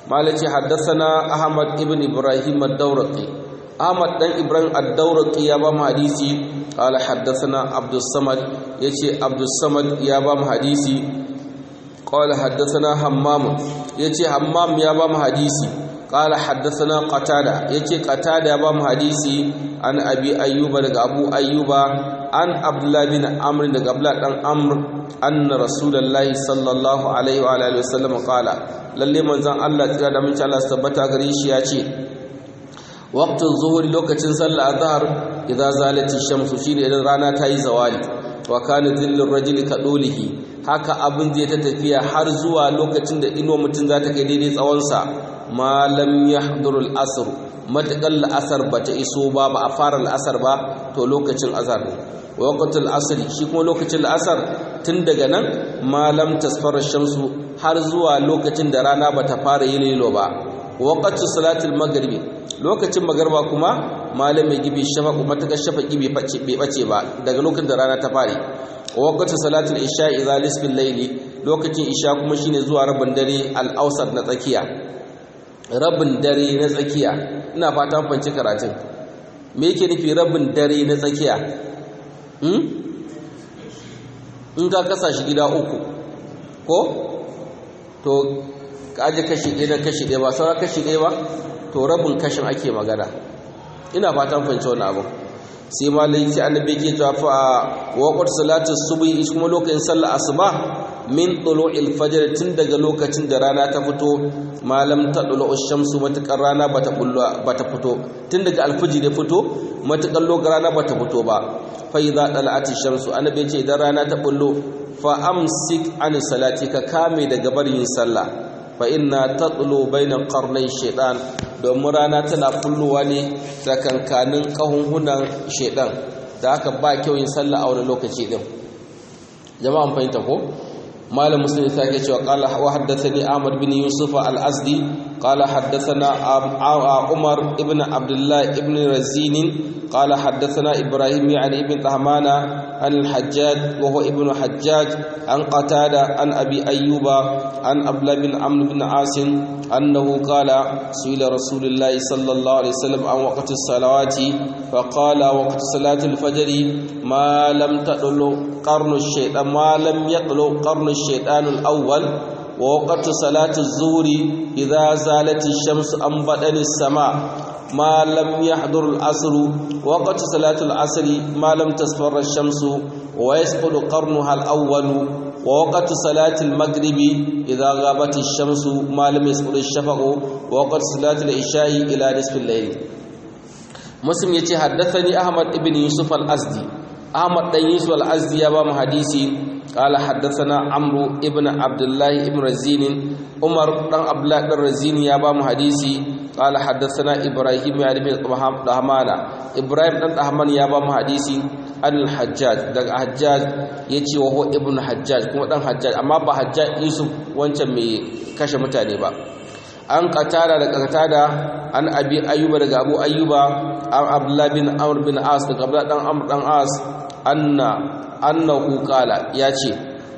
malaci haddathana ahmad ibn ibrahim ad-dawraqi ahmad dan ibrahim ad-dawraqi ya ba mu hadisi qala haddathana abdus samad yace abdus samad ya ba mu hadisi qala haddathana hammam yace hammam ya ba mu hadisi qala haddathana qatada yace qatada ya ba mu hadisi an abi ayyuba daga abu ayyuba an abdullah bin amr daga abdullah dan amr anna rasulullahi sallallahu alaihi wa alihi wasallam qala lalle manzon Allah tsira da mun Allah tabbata gare shi yace waqtul zuhur lokacin sallar azhar idza zalati shamsu shine idan rana ta yi zawali wa kana dhillur rajuli kadulihi haka abin zai ta tafiya har zuwa lokacin da inuwa mutum za ta kai daidai tsawon sa ma lam yahdurul asr matakal la'asar bata iso ba ba a fara la'asar ba to lokacin azhar ne waqtul asri shi kuma lokacin la'asar tun daga nan malam tasfara shamsu har zuwa lokacin da rana bata fara yin lilo ba waqtu salatul maghribi lokacin magarba kuma malam mai gibi shafaqu mataka shafaqi bai face bai bace ba daga lokacin da rana ta fare waqtu salatul isha idza lisfil layli lokacin isha kuma shine zuwa rabin dare al-awsat na tsakiya rabin dare na tsakiya ina fatan fanci karatun me yake nufi rabin dare na tsakiya in ka kasa shi gida uku ko to ka aje kashi ɗaya na kashi ɗaya ba sauran kashi ɗaya ba to rabin kashin ake magana ina fatan fahimci wani abu sai ma laifi annabi ke cewa fa waqt salatu subhi kuma lokacin sallar asuba min tulu'il fajr tun daga lokacin da rana ta fito malam ta dulu shamsu matakar rana bata bullo bata fito tun daga alfijir ya fito matakar lokacin rana bata fito ba fa idza dala'ati shamsu annabi ce idan rana ta bullo fa amsik an salati ka kame daga barin sallah fa inna tatlu baina qarnay shaytan domin rana tana fullowa ne tsakankanin kahunhunan shaytan da aka ba kyau yin sallah a wani lokaci din jama'an fahimta ko malam muslim ya sake cewa qala wa haddathani ahmad bin yusuf al-azdi qala haddathana umar ibn abdullah ibn razin qala haddathana ibrahim yani ibn tahmana an al-hajjaj wa huwa ibn hajjaj an qatada an abi ayyuba an abla bin amr bin asim annahu qala suila rasulullah sallallahu alaihi wasallam an waqti as-salawati فقال وقت صلاة الفجر ما لم تطلع قرن الشيطان ما لم يطلع قرن الشيطان الأول ووقت صلاة الظهر إذا زالت الشمس عن بدن السماء ما لم يحضر العصر وقت صلاة العصر ما لم تصفر الشمس ويسقط قرنها الأول ووقت صلاة المغرب إذا غابت الشمس ما لم يسقط الشفق ووقت صلاة العشاء إلى نصف الليل muslim yace haddathani ahmad ibn yusuf al-azdi ahmad dan yusuf al-azdi ya ba mu hadisi qala haddathana amru ibn abdullah ibn razin umar dan abdullah dan razin ya ba mu hadisi qala haddathana ibrahim ya ibn dahmana ibrahim dan dahman ya ba mu hadisi al-hajjaj daga hajjaj yace wa huwa ibn hajjaj kuma dan hajjaj amma ba hajjaj yusuf wancan mai kashe mutane ba an qatada daga qatada an abi ayyuba daga abu ayyuba an abdullah bin amr bin as daga abdullah dan amr dan as anna annahu qala yace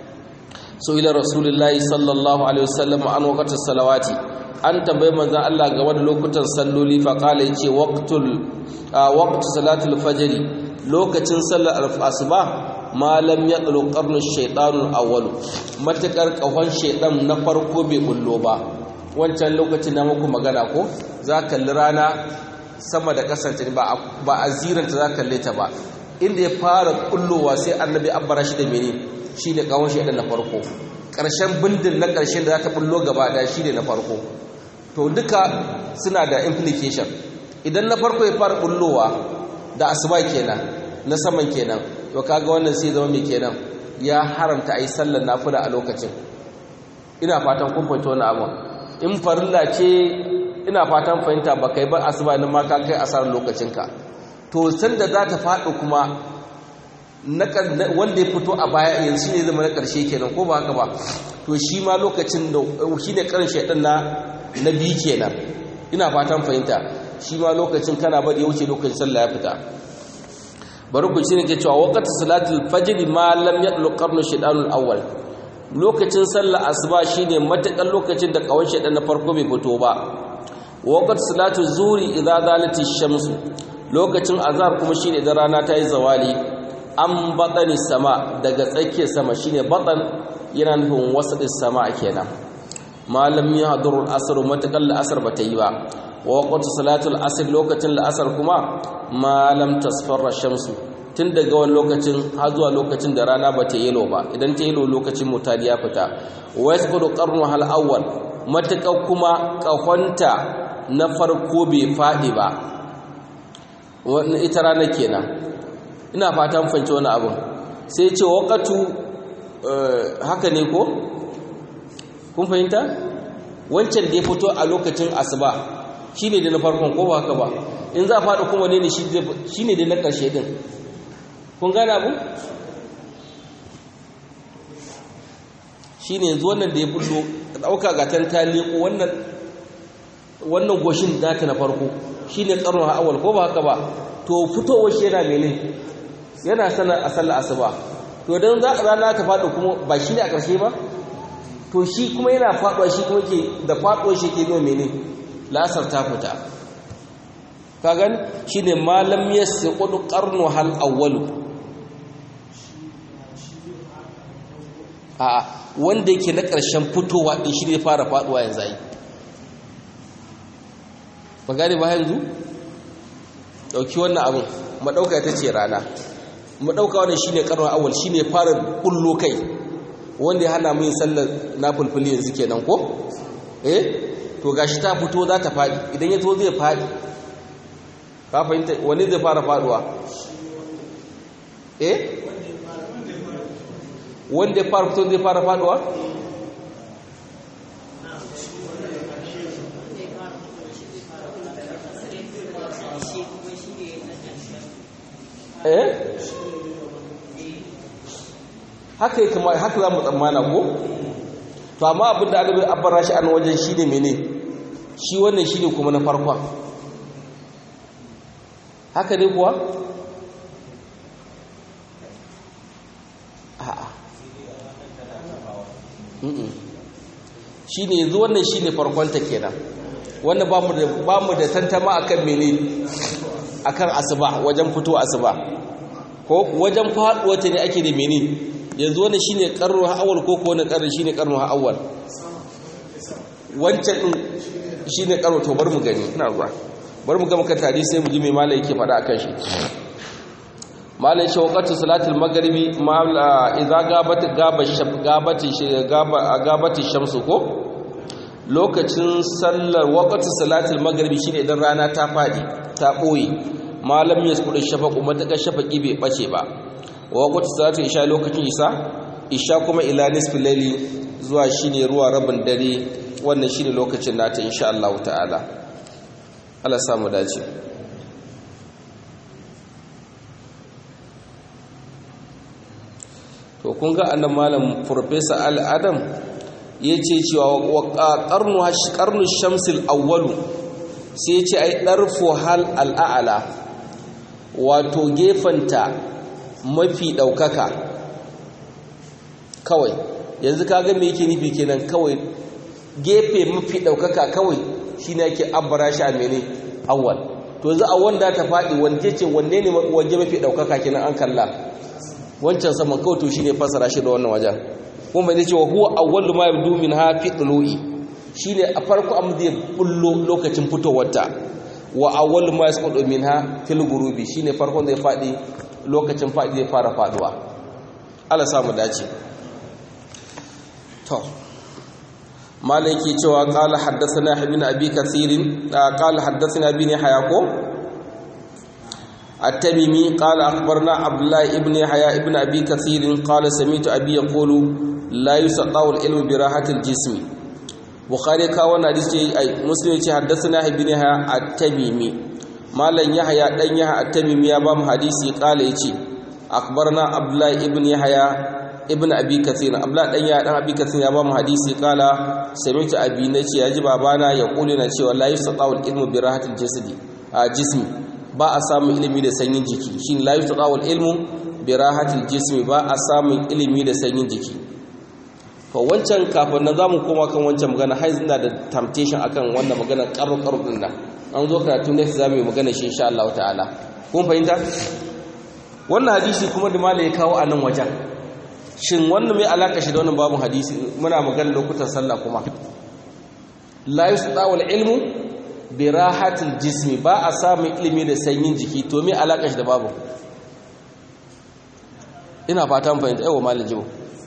so ila rasulullahi sallallahu alaihi wasallam an waqti salawati an tambaye manzon Allah ga wani lokutan salloli fa qala yace waqtul waqtu salatul fajr lokacin sallar asuba ma lam yaqlu qarnu shaytanul awwal matakar kahon shaytan na farko bai bullo ba wancan lokacin na muku magana ko za kalli rana sama da kasance ba a ziranta za kalle ta ba inda ya fara kullowa sai annabi abbara shi da mene shi ne kawon shaidan na farko ƙarshen bindin na ƙarshen da za ta bullo gaba ɗaya shi ne na farko to duka suna da implication idan na farko ya fara bullowa da asuba kenan na saman kenan to kaga wannan sai zama mai kenan ya haramta a yi sallar nafila a lokacin ina fatan kun fahimta wani abu in farilla ce ina fatan fahimta ba kai ba asuba ne ma ka kai asarar lokacinka to sanda za ta faɗi kuma wanda ya fito a baya yanzu ne zama na ƙarshe kenan ko ba haka ba to shi ma lokacin da shi ne ƙarin shaidan na na biyu kenan ina fatan fahimta shi ma lokacin kana bari ya wuce lokacin sallah ya fita bari ku shi ne ke cewa waqtu salatul fajr ma lam yadlu qarnu shaytanul awwal lokacin sallar asuba shine matakan lokacin da kawon shedan na farko bai fito ba waqt salatu zuri idza zalati shamsu lokacin azhar kuma shine idan rana ta yi zawali an batani sama daga tsakiyar sama shine batan yana nufin wasadis sama kenan malam ya hadurul asr matakan la'asar bata yi ba wa waqt salatul asr lokacin la'asar kuma malam tasfarra shamsu tun daga wani lokacin har zuwa lokacin da rana bata yelo ba idan ta yelo lokacin mutali ya fita wa yasqudu qarnu hal awwal matakan kuma kahonta na farko bai fadi ba wannan ita rana kenan ina fatan fahimci wani abin sai ce waqatu haka ne ko kun fahimta wancan da ya fito a lokacin asuba shine da na farkon ko ba haka ba in za a faɗi kuma ne shi ne da na ƙarshe din kun gane abu shi ne yanzu wannan da ya bullo ɗauka ga ta leƙo wannan goshin nata na farko shi ne ƙarnu ha'awal ko ba haka ba to fitowar shi yana mene yana sanar a sallar asuba to don za a rana ta faɗo kuma ba shi ne a ƙarshe ba to shi kuma yana faɗuwa shi kuma ke da faɗuwar shi ke nuna mene lasar ta fita kagan shi ne malam ya siƙudu ƙarnu hal awwalu a wanda yake na ƙarshen fitowa ɗin shi ne fara faɗuwa yanzu yi ba gane ba yanzu ɗauki wannan abin maɗauka ita ce rana maɗauka wannan shi ne ƙarnu awwal shi ne fara ƙullo kai wanda ya hana mun sallar na fulfuli yanzu kenan ko eh to gashi ta fito za ta faɗi idan ya to zai faɗi ka fahimta wani zai fara faɗuwa eh wanda ya fara fito zai fara faɗuwa eh haka yake haka za mu tsammana ko to amma abin da aka abbara shi an wajen shi ne mene shi wannan shi ne kuma na farkon haka ne kuwa a'a shi ne yanzu wannan shi ne farkonta kenan wannan ba mu da tantama akan mene akan asuba wajen fito asuba ko wajen faɗuwa ta ne ake da mene yanzu wani shine karnu awwal ko ko wani karni shine karnu awwal wancan din shine karnu to bar mu gani ina zuwa bar mu ga maka tari sai mu ji me malai yake faɗa akan shi malai shi waqtu salatul maghribi ma idza gabat gaba shab gabati gaba gabati shamsu ko lokacin sallar waqtu salatul maghribi shine idan rana ta fadi ta boye malam yaskudu shafaqu mataka shafaqi bai bace ba wa waqtu salatu isha lokacin isa isha kuma ila nisfil layli zuwa shine ruwa rabin dare wannan shine lokacin nata insha Allah ta'ala Allah samu dace to kun ga annan malam professor Al Adam yace cewa wa qarnu qarnu shamsil awwalu sai yace ai darfu hal al a'la wato gefanta mafi ɗaukaka kawai yanzu kaga me yake nufi kenan kawai gefe mafi ɗaukaka kawai shi ne yake abbara shi a mene awwal to za a wanda ta faɗi wanda ce wanne ne waje mafi ɗaukaka kenan an kalla wancan saman kawai to shi ne fasara shi da wannan wajen kuma zai ce wa huwa awwalu ma yabdu min ha fi dulu'i shine a farko amma zai bullo lokacin fitowarta wa awwalu ma yasqutu minha fil ghurubi shine farkon zai faɗi lokacin faɗi zai fara faɗuwa Allah samu dace to malai ke cewa qala haddathana ibn abi kathir qala haddathana ibn hayako at-tamimi qala akhbarna abdullah ibn haya ibn abi kathir qala sami'tu abi yaqulu la yusaqaw al-ilmu bi rahati al-jismi bukhari ka wannan hadisi ai muslim ce haddathana ibn haya at-tamimi malan yahya dan yahya at-tamimi ya ba mu hadisi kala yace akbarna abdullah ibn yahya ibn abi kathir abdullah dan yahya dan abi kathir ya ba mu hadisi kala sami'tu abi nace yaji babana ya kula na cewa la yustaqawul ilmu bi rahatil jasadi a jismi ba a samun ilimi da sanyin jiki shin la yustaqawul ilmu bi rahatil jismi ba a samun ilimi da sanyin jiki to wancan kafin na zamu koma kan wancan magana har ina da temptation akan wannan magana karo karo din nan an zo karatu next zamu yi magana shi insha Allah ta'ala kun fahimta wannan hadisi kuma da malai ya kawo a nan wajen shin wannan mai alaka shi da wannan babun hadisi muna magana lokutan sallah kuma la yusdawul ilmu bi rahatil jismi ba a samun ilimi da sanyin jiki to me alaka shi da babu ina fatan fahimta yawa malin jibo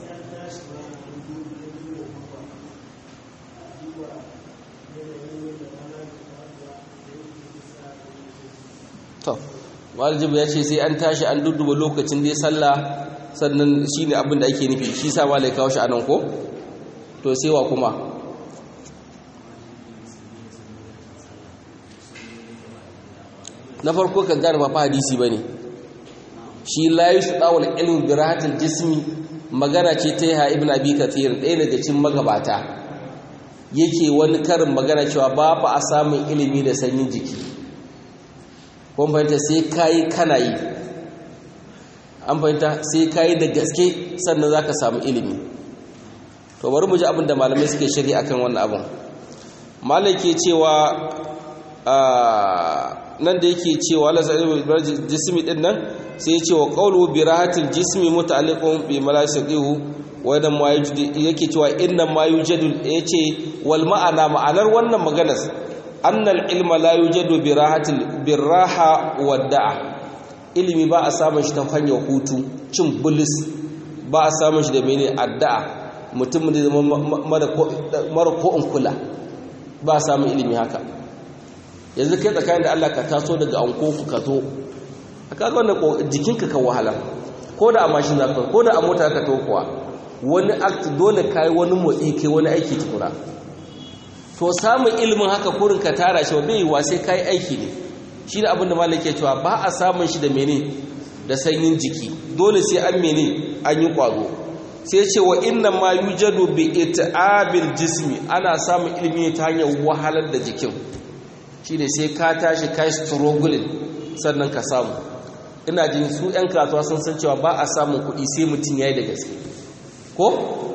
to malin jibo ya ce sai an tashi an dudduba lokacin da ya sallah sannan shi ne abin da ake nufi shi sa malai kawo shi a nan ko to sai wa kuma na farko kan gane ba hadisi ba ne shi layu su ɗawar ilmi bi rahatul jismi magana ce ta yi ibn abi kathir ɗaya daga cikin magabata yake wani karin magana cewa ba fa a samun ilimi da sanyin jiki kun fahimta sai kayi kana yi an fahimta sai kayi da gaske sannan za ka samu ilimi to bari mu ji abin da malamai suke shari akan wannan abin malai ke cewa nan da yake cewa la sa'il jismi din nan sai ya ce wa qawlu bi rahatil jismi muta'alliqun bi malasiqihu wa idan ma yake cewa inna ma yujadu yace wal ma'ana ma'anar wannan maganar annal ilma la yujadu bi rahatil biraha wadda'a ilimi ba a samun shi ta hanyar hutu cin bulis ba a samun shi da mene addu'a mutum da mara ko in kula ba a samun ilimi haka yanzu kai tsakanin da Allah ka taso daga anko ku ka zo a kaga wanda jikinka ka wahala ko da a mashin za ko da a mota ka to kuwa wani act dole kai wani motsi kai wani aiki tukuna to samun ilimin haka kurin ka tara shi bai yi wa sai kai aiki ne shi da abin da malaka cewa ba a samun shi da mene da sanyin jiki dole sai an mene an yi kwazo sai ce wa inna ma yujadu bi it'abil jismi ana samun ilimi ta hanyar wahalar da jikin shi ne sai ka tashi kai struggling sannan ka samu ina jin su 'yan kasuwa sun san cewa ba a samun kuɗi sai mutum ya yi da gaske ko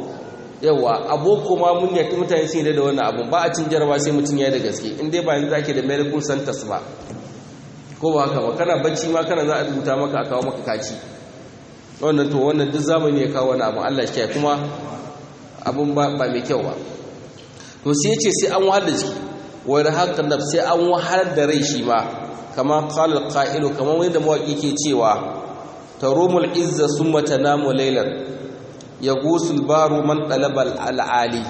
yawa aboko ma mun yaki mutane sun yi da wannan abun ba a cin jarawa sai mutum ya yi da gaske in dai ba yanzu ake da medical centers ba ko ba haka ba kana bacci ma kana za a rubuta maka a kawo maka kaci wannan to wannan duk zamani ya kawo wani abun Allah shi kuma abun ba mai kyau ba to sai ce sai an wahala jiki wani haka da sai an wahalar da rai shi ma kama kalar ƙa'ilu kamar wani da mawaƙi ke cewa ta romul izza sun mata namu lailar ya gusul baro man ɗalabar al'ali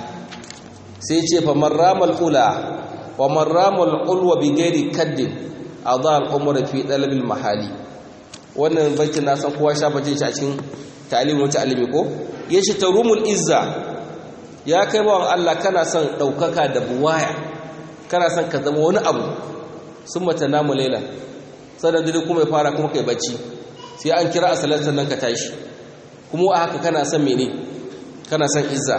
sai ce fa marramal ula wa marramal ulwa bi gairi kaddin a za al'umar fi ɗalabin mahali wannan bankin na san kowa shafa ce a cikin ta'alimin wata alimi ko ya shi ta romul izza ya kai bawan Allah kana son ɗaukaka da buwaya kana son ka zama wani abu sun mata namu laila sannan dare kuma ya fara kuma kai bacci sai an kira a salar sannan ka tashi kuma a haka kana son mene kana son izza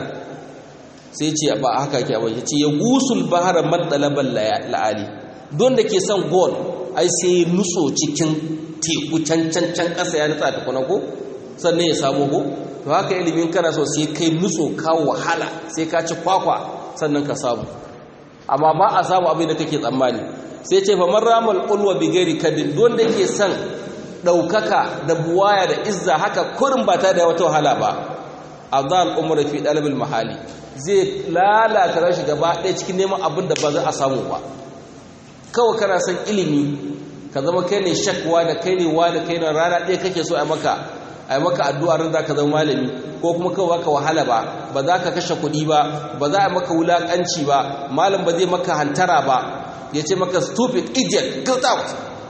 sai ce ba a haka ke abin ya ce ya gusul bahara matsalaban la'ali don da ke son gol ai sai ya nutso cikin teku can can can ƙasa ya nutsa ta kuna ko sannan ya samu ko to haka ilimin kana so sai kai nutso ka wahala sai ka ci kwakwa sannan ka samu amma ba a samu abin da kake tsammani sai ce famar ramal ulwa bi gairi kadin don da ke son ɗaukaka da buwaya da izza haka kurin ba ta da wata wahala ba azal umar fi dalabil mahali zai lalata rashi gaba ɗaya cikin neman abin da ba za a samu ba kawai kana son ilimi ka zama kai ne shakwa da kai ne wa da kai ne rana ɗaya kake so a maka a maka addu'a ran za ka zama malami ko kuma kawai ka wahala ba ba za ka kashe kuɗi ba ba za a maka wulaƙanci ba malam ba zai maka hantara ba ya ce maka stupid idiot get out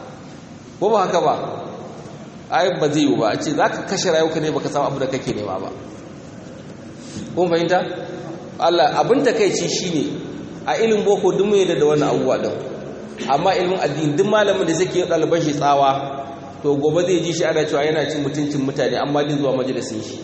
ko ba haka ba ai ba zai yi ba a ce za ka kashe rayuka ne baka samu abu da kake nema ba kun fahimta Allah abin takeici shine a ilimin boko duk mai da wannan abubuwa din amma ilimin addini duk malamin da zai ɗaliban shi tsawa to gobe zai ji shi ana cewa yana cin mutuncin mutane amma din zuwa majalisin shi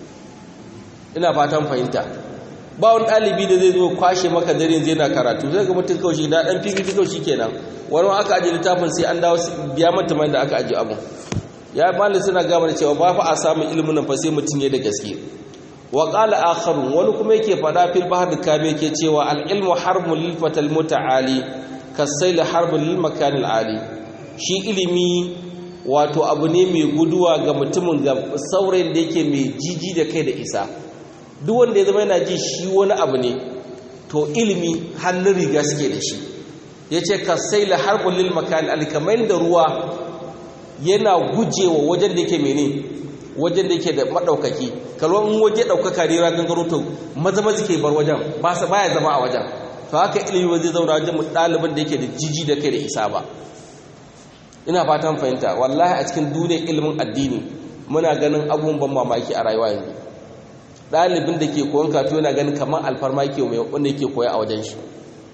ina fatan fahimta ba wani ɗalibi da zai zo kwashe maka dare zai na karatu zai ga mutum kawai shi da ɗan fifi kawai shi kenan wani aka ajiye littafin sai an dawo biya mata mai da aka ajiye abin ya malin suna gama da cewa ba fa a samun ilimin nan fa sai mutum ya da gaske wa qala akharun wani kuma yake fada fil bahr kabe yake cewa al ilmu harbun lil fatal muta'ali kasayl harbun lil makan al ali shi ilimi wato abu ne mai guduwa ga mutumin ga saurayin da yake mai jiji da kai da isa duk wanda ya zama yana ji shi wani abu ne to ilimi hannun riga suke da shi yace kasayl harbun lil makan al kamar da ruwa yana gujewa wajen da yake mene wajen da yake da madaukaki kalwan in waje daukaka ne ran gangaro to maza maza ke bar wajen ba sa baya zama a wajen to haka ilimi ba zai zauna wajen ɗaliban da yake da jiji da kai da isa ba ina fatan fahimta wallahi a cikin duniyar ilimin addini muna ganin abubuwan ban mamaki a rayuwa yanzu ɗalibin da ke koyon kato yana ganin kamar alfarma ke mai wanda yake koya a wajen shi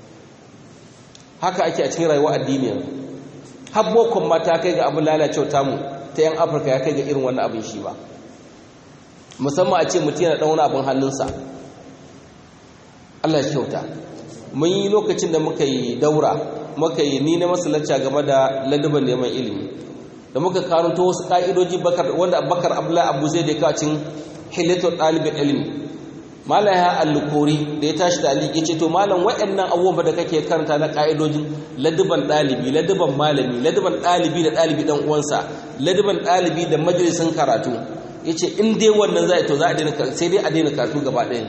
haka ake a cikin rayuwa addini yanzu har bokon ma ta kai ga abin lalacewa tamu ta yan afirka ya kai ga irin wannan abin shi ba musamman a ce mutum yana ɗan wani abin hannunsa allah shi kyauta mun yi lokacin da muka yi daura muka yi ni na masalacca game da ladaban neman ilimi da muka karanto wasu ka'idoji wanda bakar abdullahi abu zai da kacin hilatul ɗalibin ilimi malam ya allukori da ya tashi da aliki ce to malam waɗannan abubuwan da kake karanta na ka'idojin ladaban ɗalibi ladaban malami ladaban ɗalibi da ɗalibi ɗan uwansa ladaban ɗalibi da majalisun karatu ya ce in dai wannan za a to za a daina sai dai a daina karatu gaba ɗaya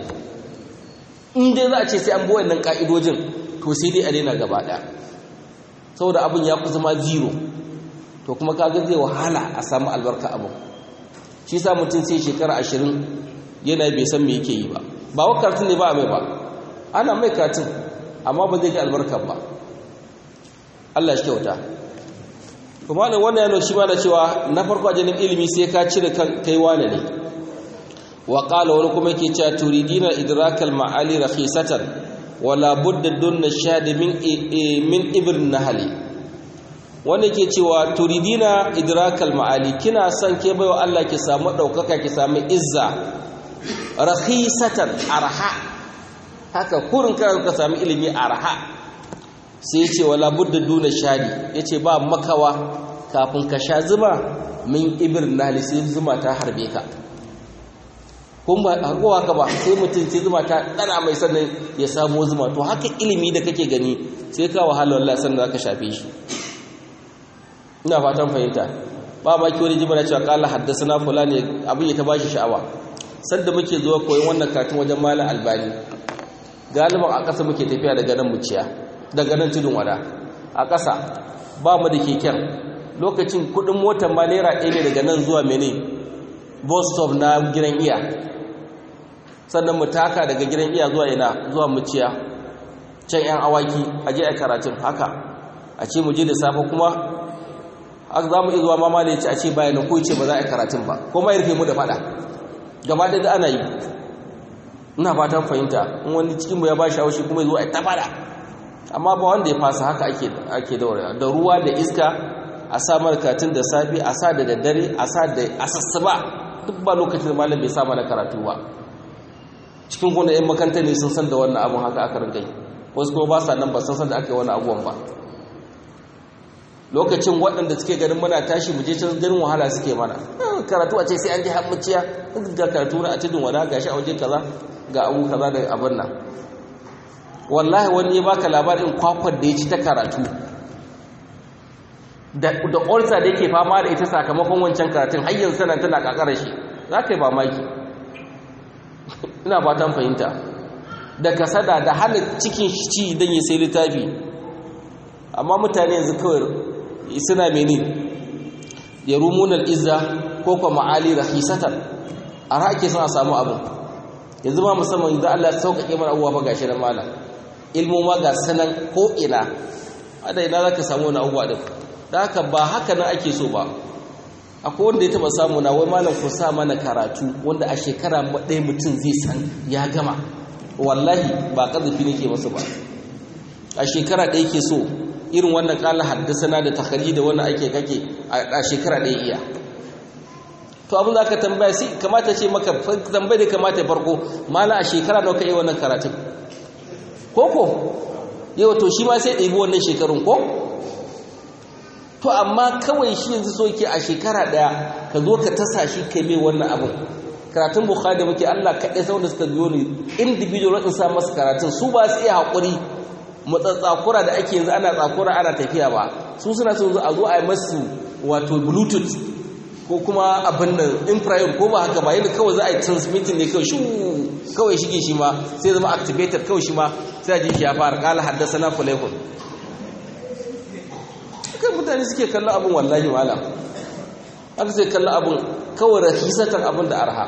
in dai za a ce sai an bi wannan ka'idojin to sai dai a daina gaba ɗaya saboda abin ya kusa ma zero to kuma kaga zai wahala a samu albarka abin shi sa mutum sai shekara ashirin yana bai san me yake yi ba ba wa karatun ne ba a mai ba ana mai karatun amma ba zai ji albarka ba Allah shi kyauta kuma ne wannan yana shi ma da cewa na farko a janin ilimi sai ka cire kai wane ne wa qala wani kuma yake cewa turidina idrakal ma'ali rakhisatan wala budda dunna shadi min min ibn nahali wanda ke cewa turidina idrakal ma'ali kina son ke baiwa Allah ki samu daukaka ki samu izza rakhisatan arha haka kurin kana ka samu ilimi arha sai yace wala budda duna shadi yace ba makawa kafin ka sha zuma min ibn nahali sai zuma ta harbe ka kun ba hakowa ka ba sai mutum sai zuma ta dana mai sannan ya samu zuma to haka ilimi da kake gani sai ka wahala wallahi sannan zaka shafe shi ina fatan fahimta ba ma ki wani jimana cewa kala haddasa fulani abin ya ta bashi sha'awa sanda muke zuwa koyon wannan katin wajen malam albani galiban a ƙasa muke tafiya daga nan muciya daga nan tudun wada a ƙasa ba mu da keken lokacin kuɗin motar ma naira ɗaya ne daga nan zuwa mene bus stop na gidan iya sannan mu taka daga gidan iya zuwa ina zuwa muciya can yan awaki a je a karatun haka a ce mu je da safe kuma aka za mu iya zuwa mama da ya ce a ce bayan ko ce ba za a yi karatun ba ko ma ya rufe mu da fada gaba da ana yi ina fatan fahimta in wani cikinmu ya ba shi haushi kuma ya zo a ta fada amma ba wanda ya fasa haka ake ake daura da ruwa da iska a sa karatun da safi a sa da daddare a sa da asassaba duk ba lokacin da malam bai sa mana karatu ba cikin kuna yan makanta ne sun san da wannan abun haka aka rinka yi wasu kuma ba sa nan ba sun san da aka yi wani abubuwan ba lokacin waɗanda suke ganin muna tashi mu je can ganin wahala suke mana karatu a ce sai an je hammuciya ga karatu na a tudun wada gashi a waje kaza ga abu kaza da abin nan wallahi wani ya baka labarin kwakwar da ya ci ta karatu da da ulcer da yake fama da ita sakamakon wancan karatun har yanzu tana tana kakarar shi za ka yi mamaki ina fatan fahimta da kasada da hana cikin shi ci don ya sai littafi amma mutane yanzu kawai suna mene ya rumunar izza ko kwa ma'ali rahisatan a rake suna samu abin yanzu ma musamman idan Allah ya sauƙaƙe mana abubuwa ba gashi na malam ilmu ma ga sanan ko ina ada ina zaka samu wani abubuwa din da haka ba haka nan ake so ba akwai wanda ya taba samu na wai malam ku sa mana karatu wanda a shekara ɗaya mutum zai san ya gama wallahi ba ƙazafi nake masu ba a shekara ɗaya ke so irin wannan kala haddasana da takari da wannan ake kake a shekara ɗaya iya to abin da aka tambaya sai kamata ce maka tambaye da kamata farko mala a shekara nawa ka yi wannan karatun ko ko yau to shi ma sai ɗebi wannan shekarun ko to amma kawai shi yanzu so ke a shekara ɗaya ka zo ka tasa shi kai mai wannan abin karatun bukhari da muke Allah kaɗai sau da suka biyo ni individual in sa masa karatun su ba su iya haƙuri matsatsakura da ake yanzu ana tsakura ana tafiya ba su suna so a zo a yi masu wato bluetooth ko kuma abin nan infrared ko ba haka ba yadda kawai za a yi transmitting ne kawai shu kawai shige shi ma sai zama activated kawai shi ma sai ji shi ya fara kala haddasa na fulaikun kai mutane suke kallon abin wallahi malam aka sai kallon abin kawai rahisatan abin da arha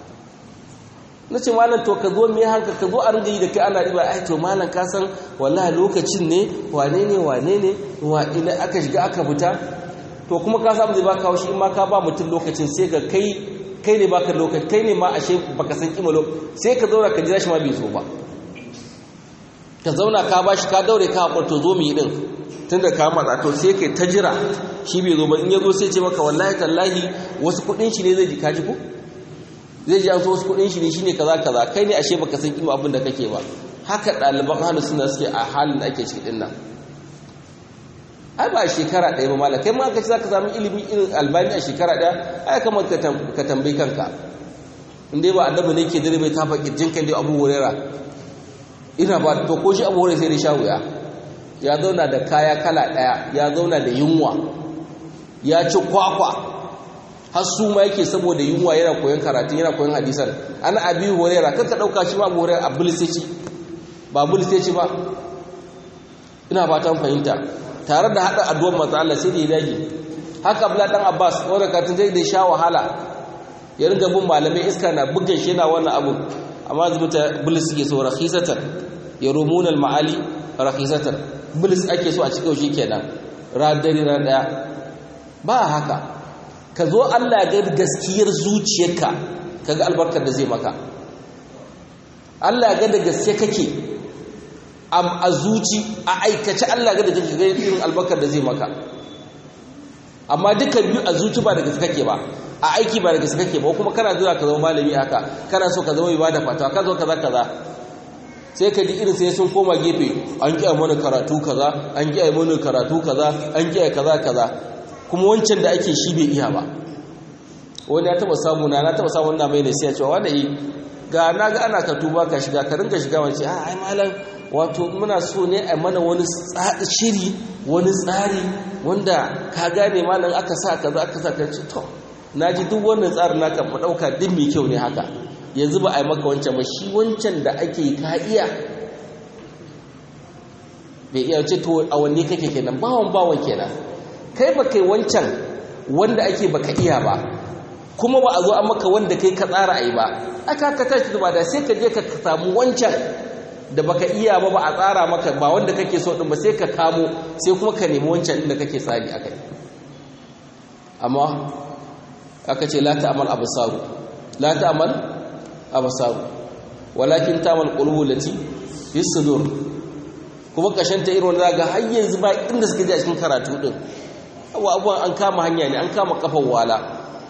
na ce malam to ka zo me haka ka zo a ringa yi da kai ana riba ai to malam ka san wallahi lokacin ne wane ne wane ne wa ina aka shiga aka fita to kuma ka samu zai baka haushi in ma ka ba mutum lokacin sai ga kai kai ne baka lokaci kai ne ma ashe baka san kima lokaci sai ka zauna ka jira shi ma bai zo ba ka zauna ka bashi ka daure ka haƙur to zo mu yi din tunda ka matsa to sai kai ta jira shi bai zo ba in ya zo sai ce maka wallahi tallahi wasu kuɗin shi ne zai ji ka ji ko zai ji an so wasu kuɗin shi ne shine kaza kaza kai ne ashe baka san kima abin da kake ba haka ɗaliban hannu suna suke a halin da ake ciki ɗin nan ai ba shekara ɗaya ba mala kai ma ka ci za ka samu ilimi irin albani a shekara ɗaya ai kamar ka tambayi kanka in dai ba annabi ne ke dare bai tafa kirjin kan dai abu wurera ina ba to ko shi abu wurera sai dai sha wuya ya zauna da kaya kala ɗaya ya zauna da yunwa ya ci kwakwa har su ma yake saboda yunwa yana koyon karatu yana koyon hadisan ana abi wurera kanka ɗauka shi ma abu wurera a bulseci ba bulseci ba ina ba ta fahimta tare da haɗa addu'ar manzo Allah sai da ya dage haka Abdullah dan Abbas wanda katin zai da sha wahala ya ringa bin malamai iska na bugan shi yana wannan abu amma zubuta bilis suke so rakhisatan yarumuna al-ma'ali rakhisatan bilis ake so a cikin shi kenan radari ran daya ba haka ka zo Allah ga gaskiyar zuciyarka kaga albarkar da zai maka Allah ga da gaske kake a zuci a aikace Allah ga da kake ga irin albarkar da zai maka amma dukkan biyu a zuci ba da gaske kake ba a aiki ba da gaske kake ba kuma kana zuwa ka zama malami haka kana so ka zama ibada fatawa ka zo kaza kaza sai ka ji irin sai sun koma gefe an kiyaye mana karatu kaza an kiyaye mana karatu kaza an kiyaye kaza kaza kuma wancan da ake shi bai iya ba wani ya taba samu na na taba samu na mai ne sai ya ce wanda yi ga na ga ana ka tuba ka shiga ka ringa shiga wace a ai malam wato muna so ne a mana wani shiri wani tsari wanda ka gane malam aka sa kaza aka sa ka ce to naji duk wannan tsarin naka mu dauka din mai kyau ne haka yanzu ba a yi maka wancan ba shi wancan da ake ka iya bai iya ce to a wanne kake kenan bawon bawon kenan kai ba kai wancan wanda ake baka iya ba kuma ba a zo an maka wanda kai ka tsara a yi ba aka ka tashi ba da sai ka je ka samu wancan da baka iya ba ba a tsara maka ba wanda kake so din ba sai ka kamo sai kuma ka nemi wancan inda kake tsari akai amma aka ce la ta'mal absaru la ta'mal absaru walakin ta'mal qulubu lati fi sudur kuma kashin ta irin wanda har yanzu ba inda suka je a cikin karatu din abubuwan an kama hanya ne an kama kafan wala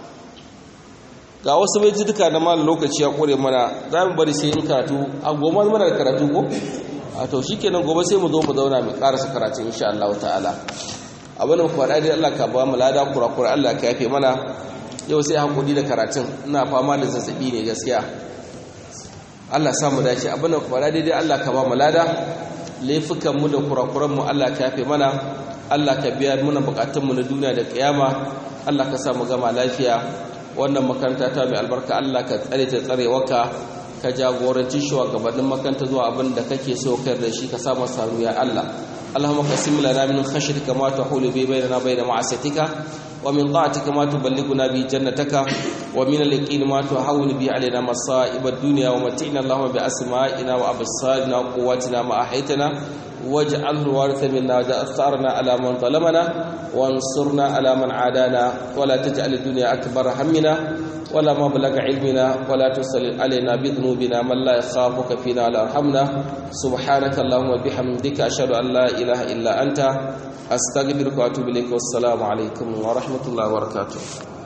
ga wasu bai duka na mal lokaci ya kore mana za mu bari sai in karatu a goma mana da karatu ko a to shikenan gobe sai mu zo mu zauna mu karasa karatu insha Allah ta'ala abin da ku faɗa dai Allah ka ba mu lada kurakura Allah ka yafe mana yau sai hakuri da karatun ina fama da zazzabi ne gaskiya Allah sa mu dace abin da ku faɗa dai Allah ka ba mu lada laifukan mu da kurakuran mu Allah ka yafe mana Allah ka biya mana bukatun mu na duniya da kiyama Allah ka sa mu gama lafiya wannan makaranta ta mai albarka Allah ka tsare ta tsarewarka ka jagoranci shugabannin makaranta zuwa abin da kake so kai da shi ka sa masa ya Allah اللهم قسم لنا من خشيتك ما تحول به بيننا وبين معصيتك ومن طاعتك ما تبلغنا به جنتك ومن اليقين ما تهون به علينا مصائب الدنيا ومتعنا اللهم بأسمائنا وأبصارنا وقواتنا ما أحيتنا واجعله الوارث منا واجعل ثارنا على من ظلمنا وانصرنا على من عادانا ولا تجعل الدنيا أكبر همنا ولا مبلغ علمنا ولا تسلل علينا بذنوبنا من لا يخافك فينا ولا يرحمنا سبحانك اللهم وبحمدك أشهد أن لا إله إلا أنت أستغفرك وأتوب إليك والسلام عليكم ورحمة الله وبركاته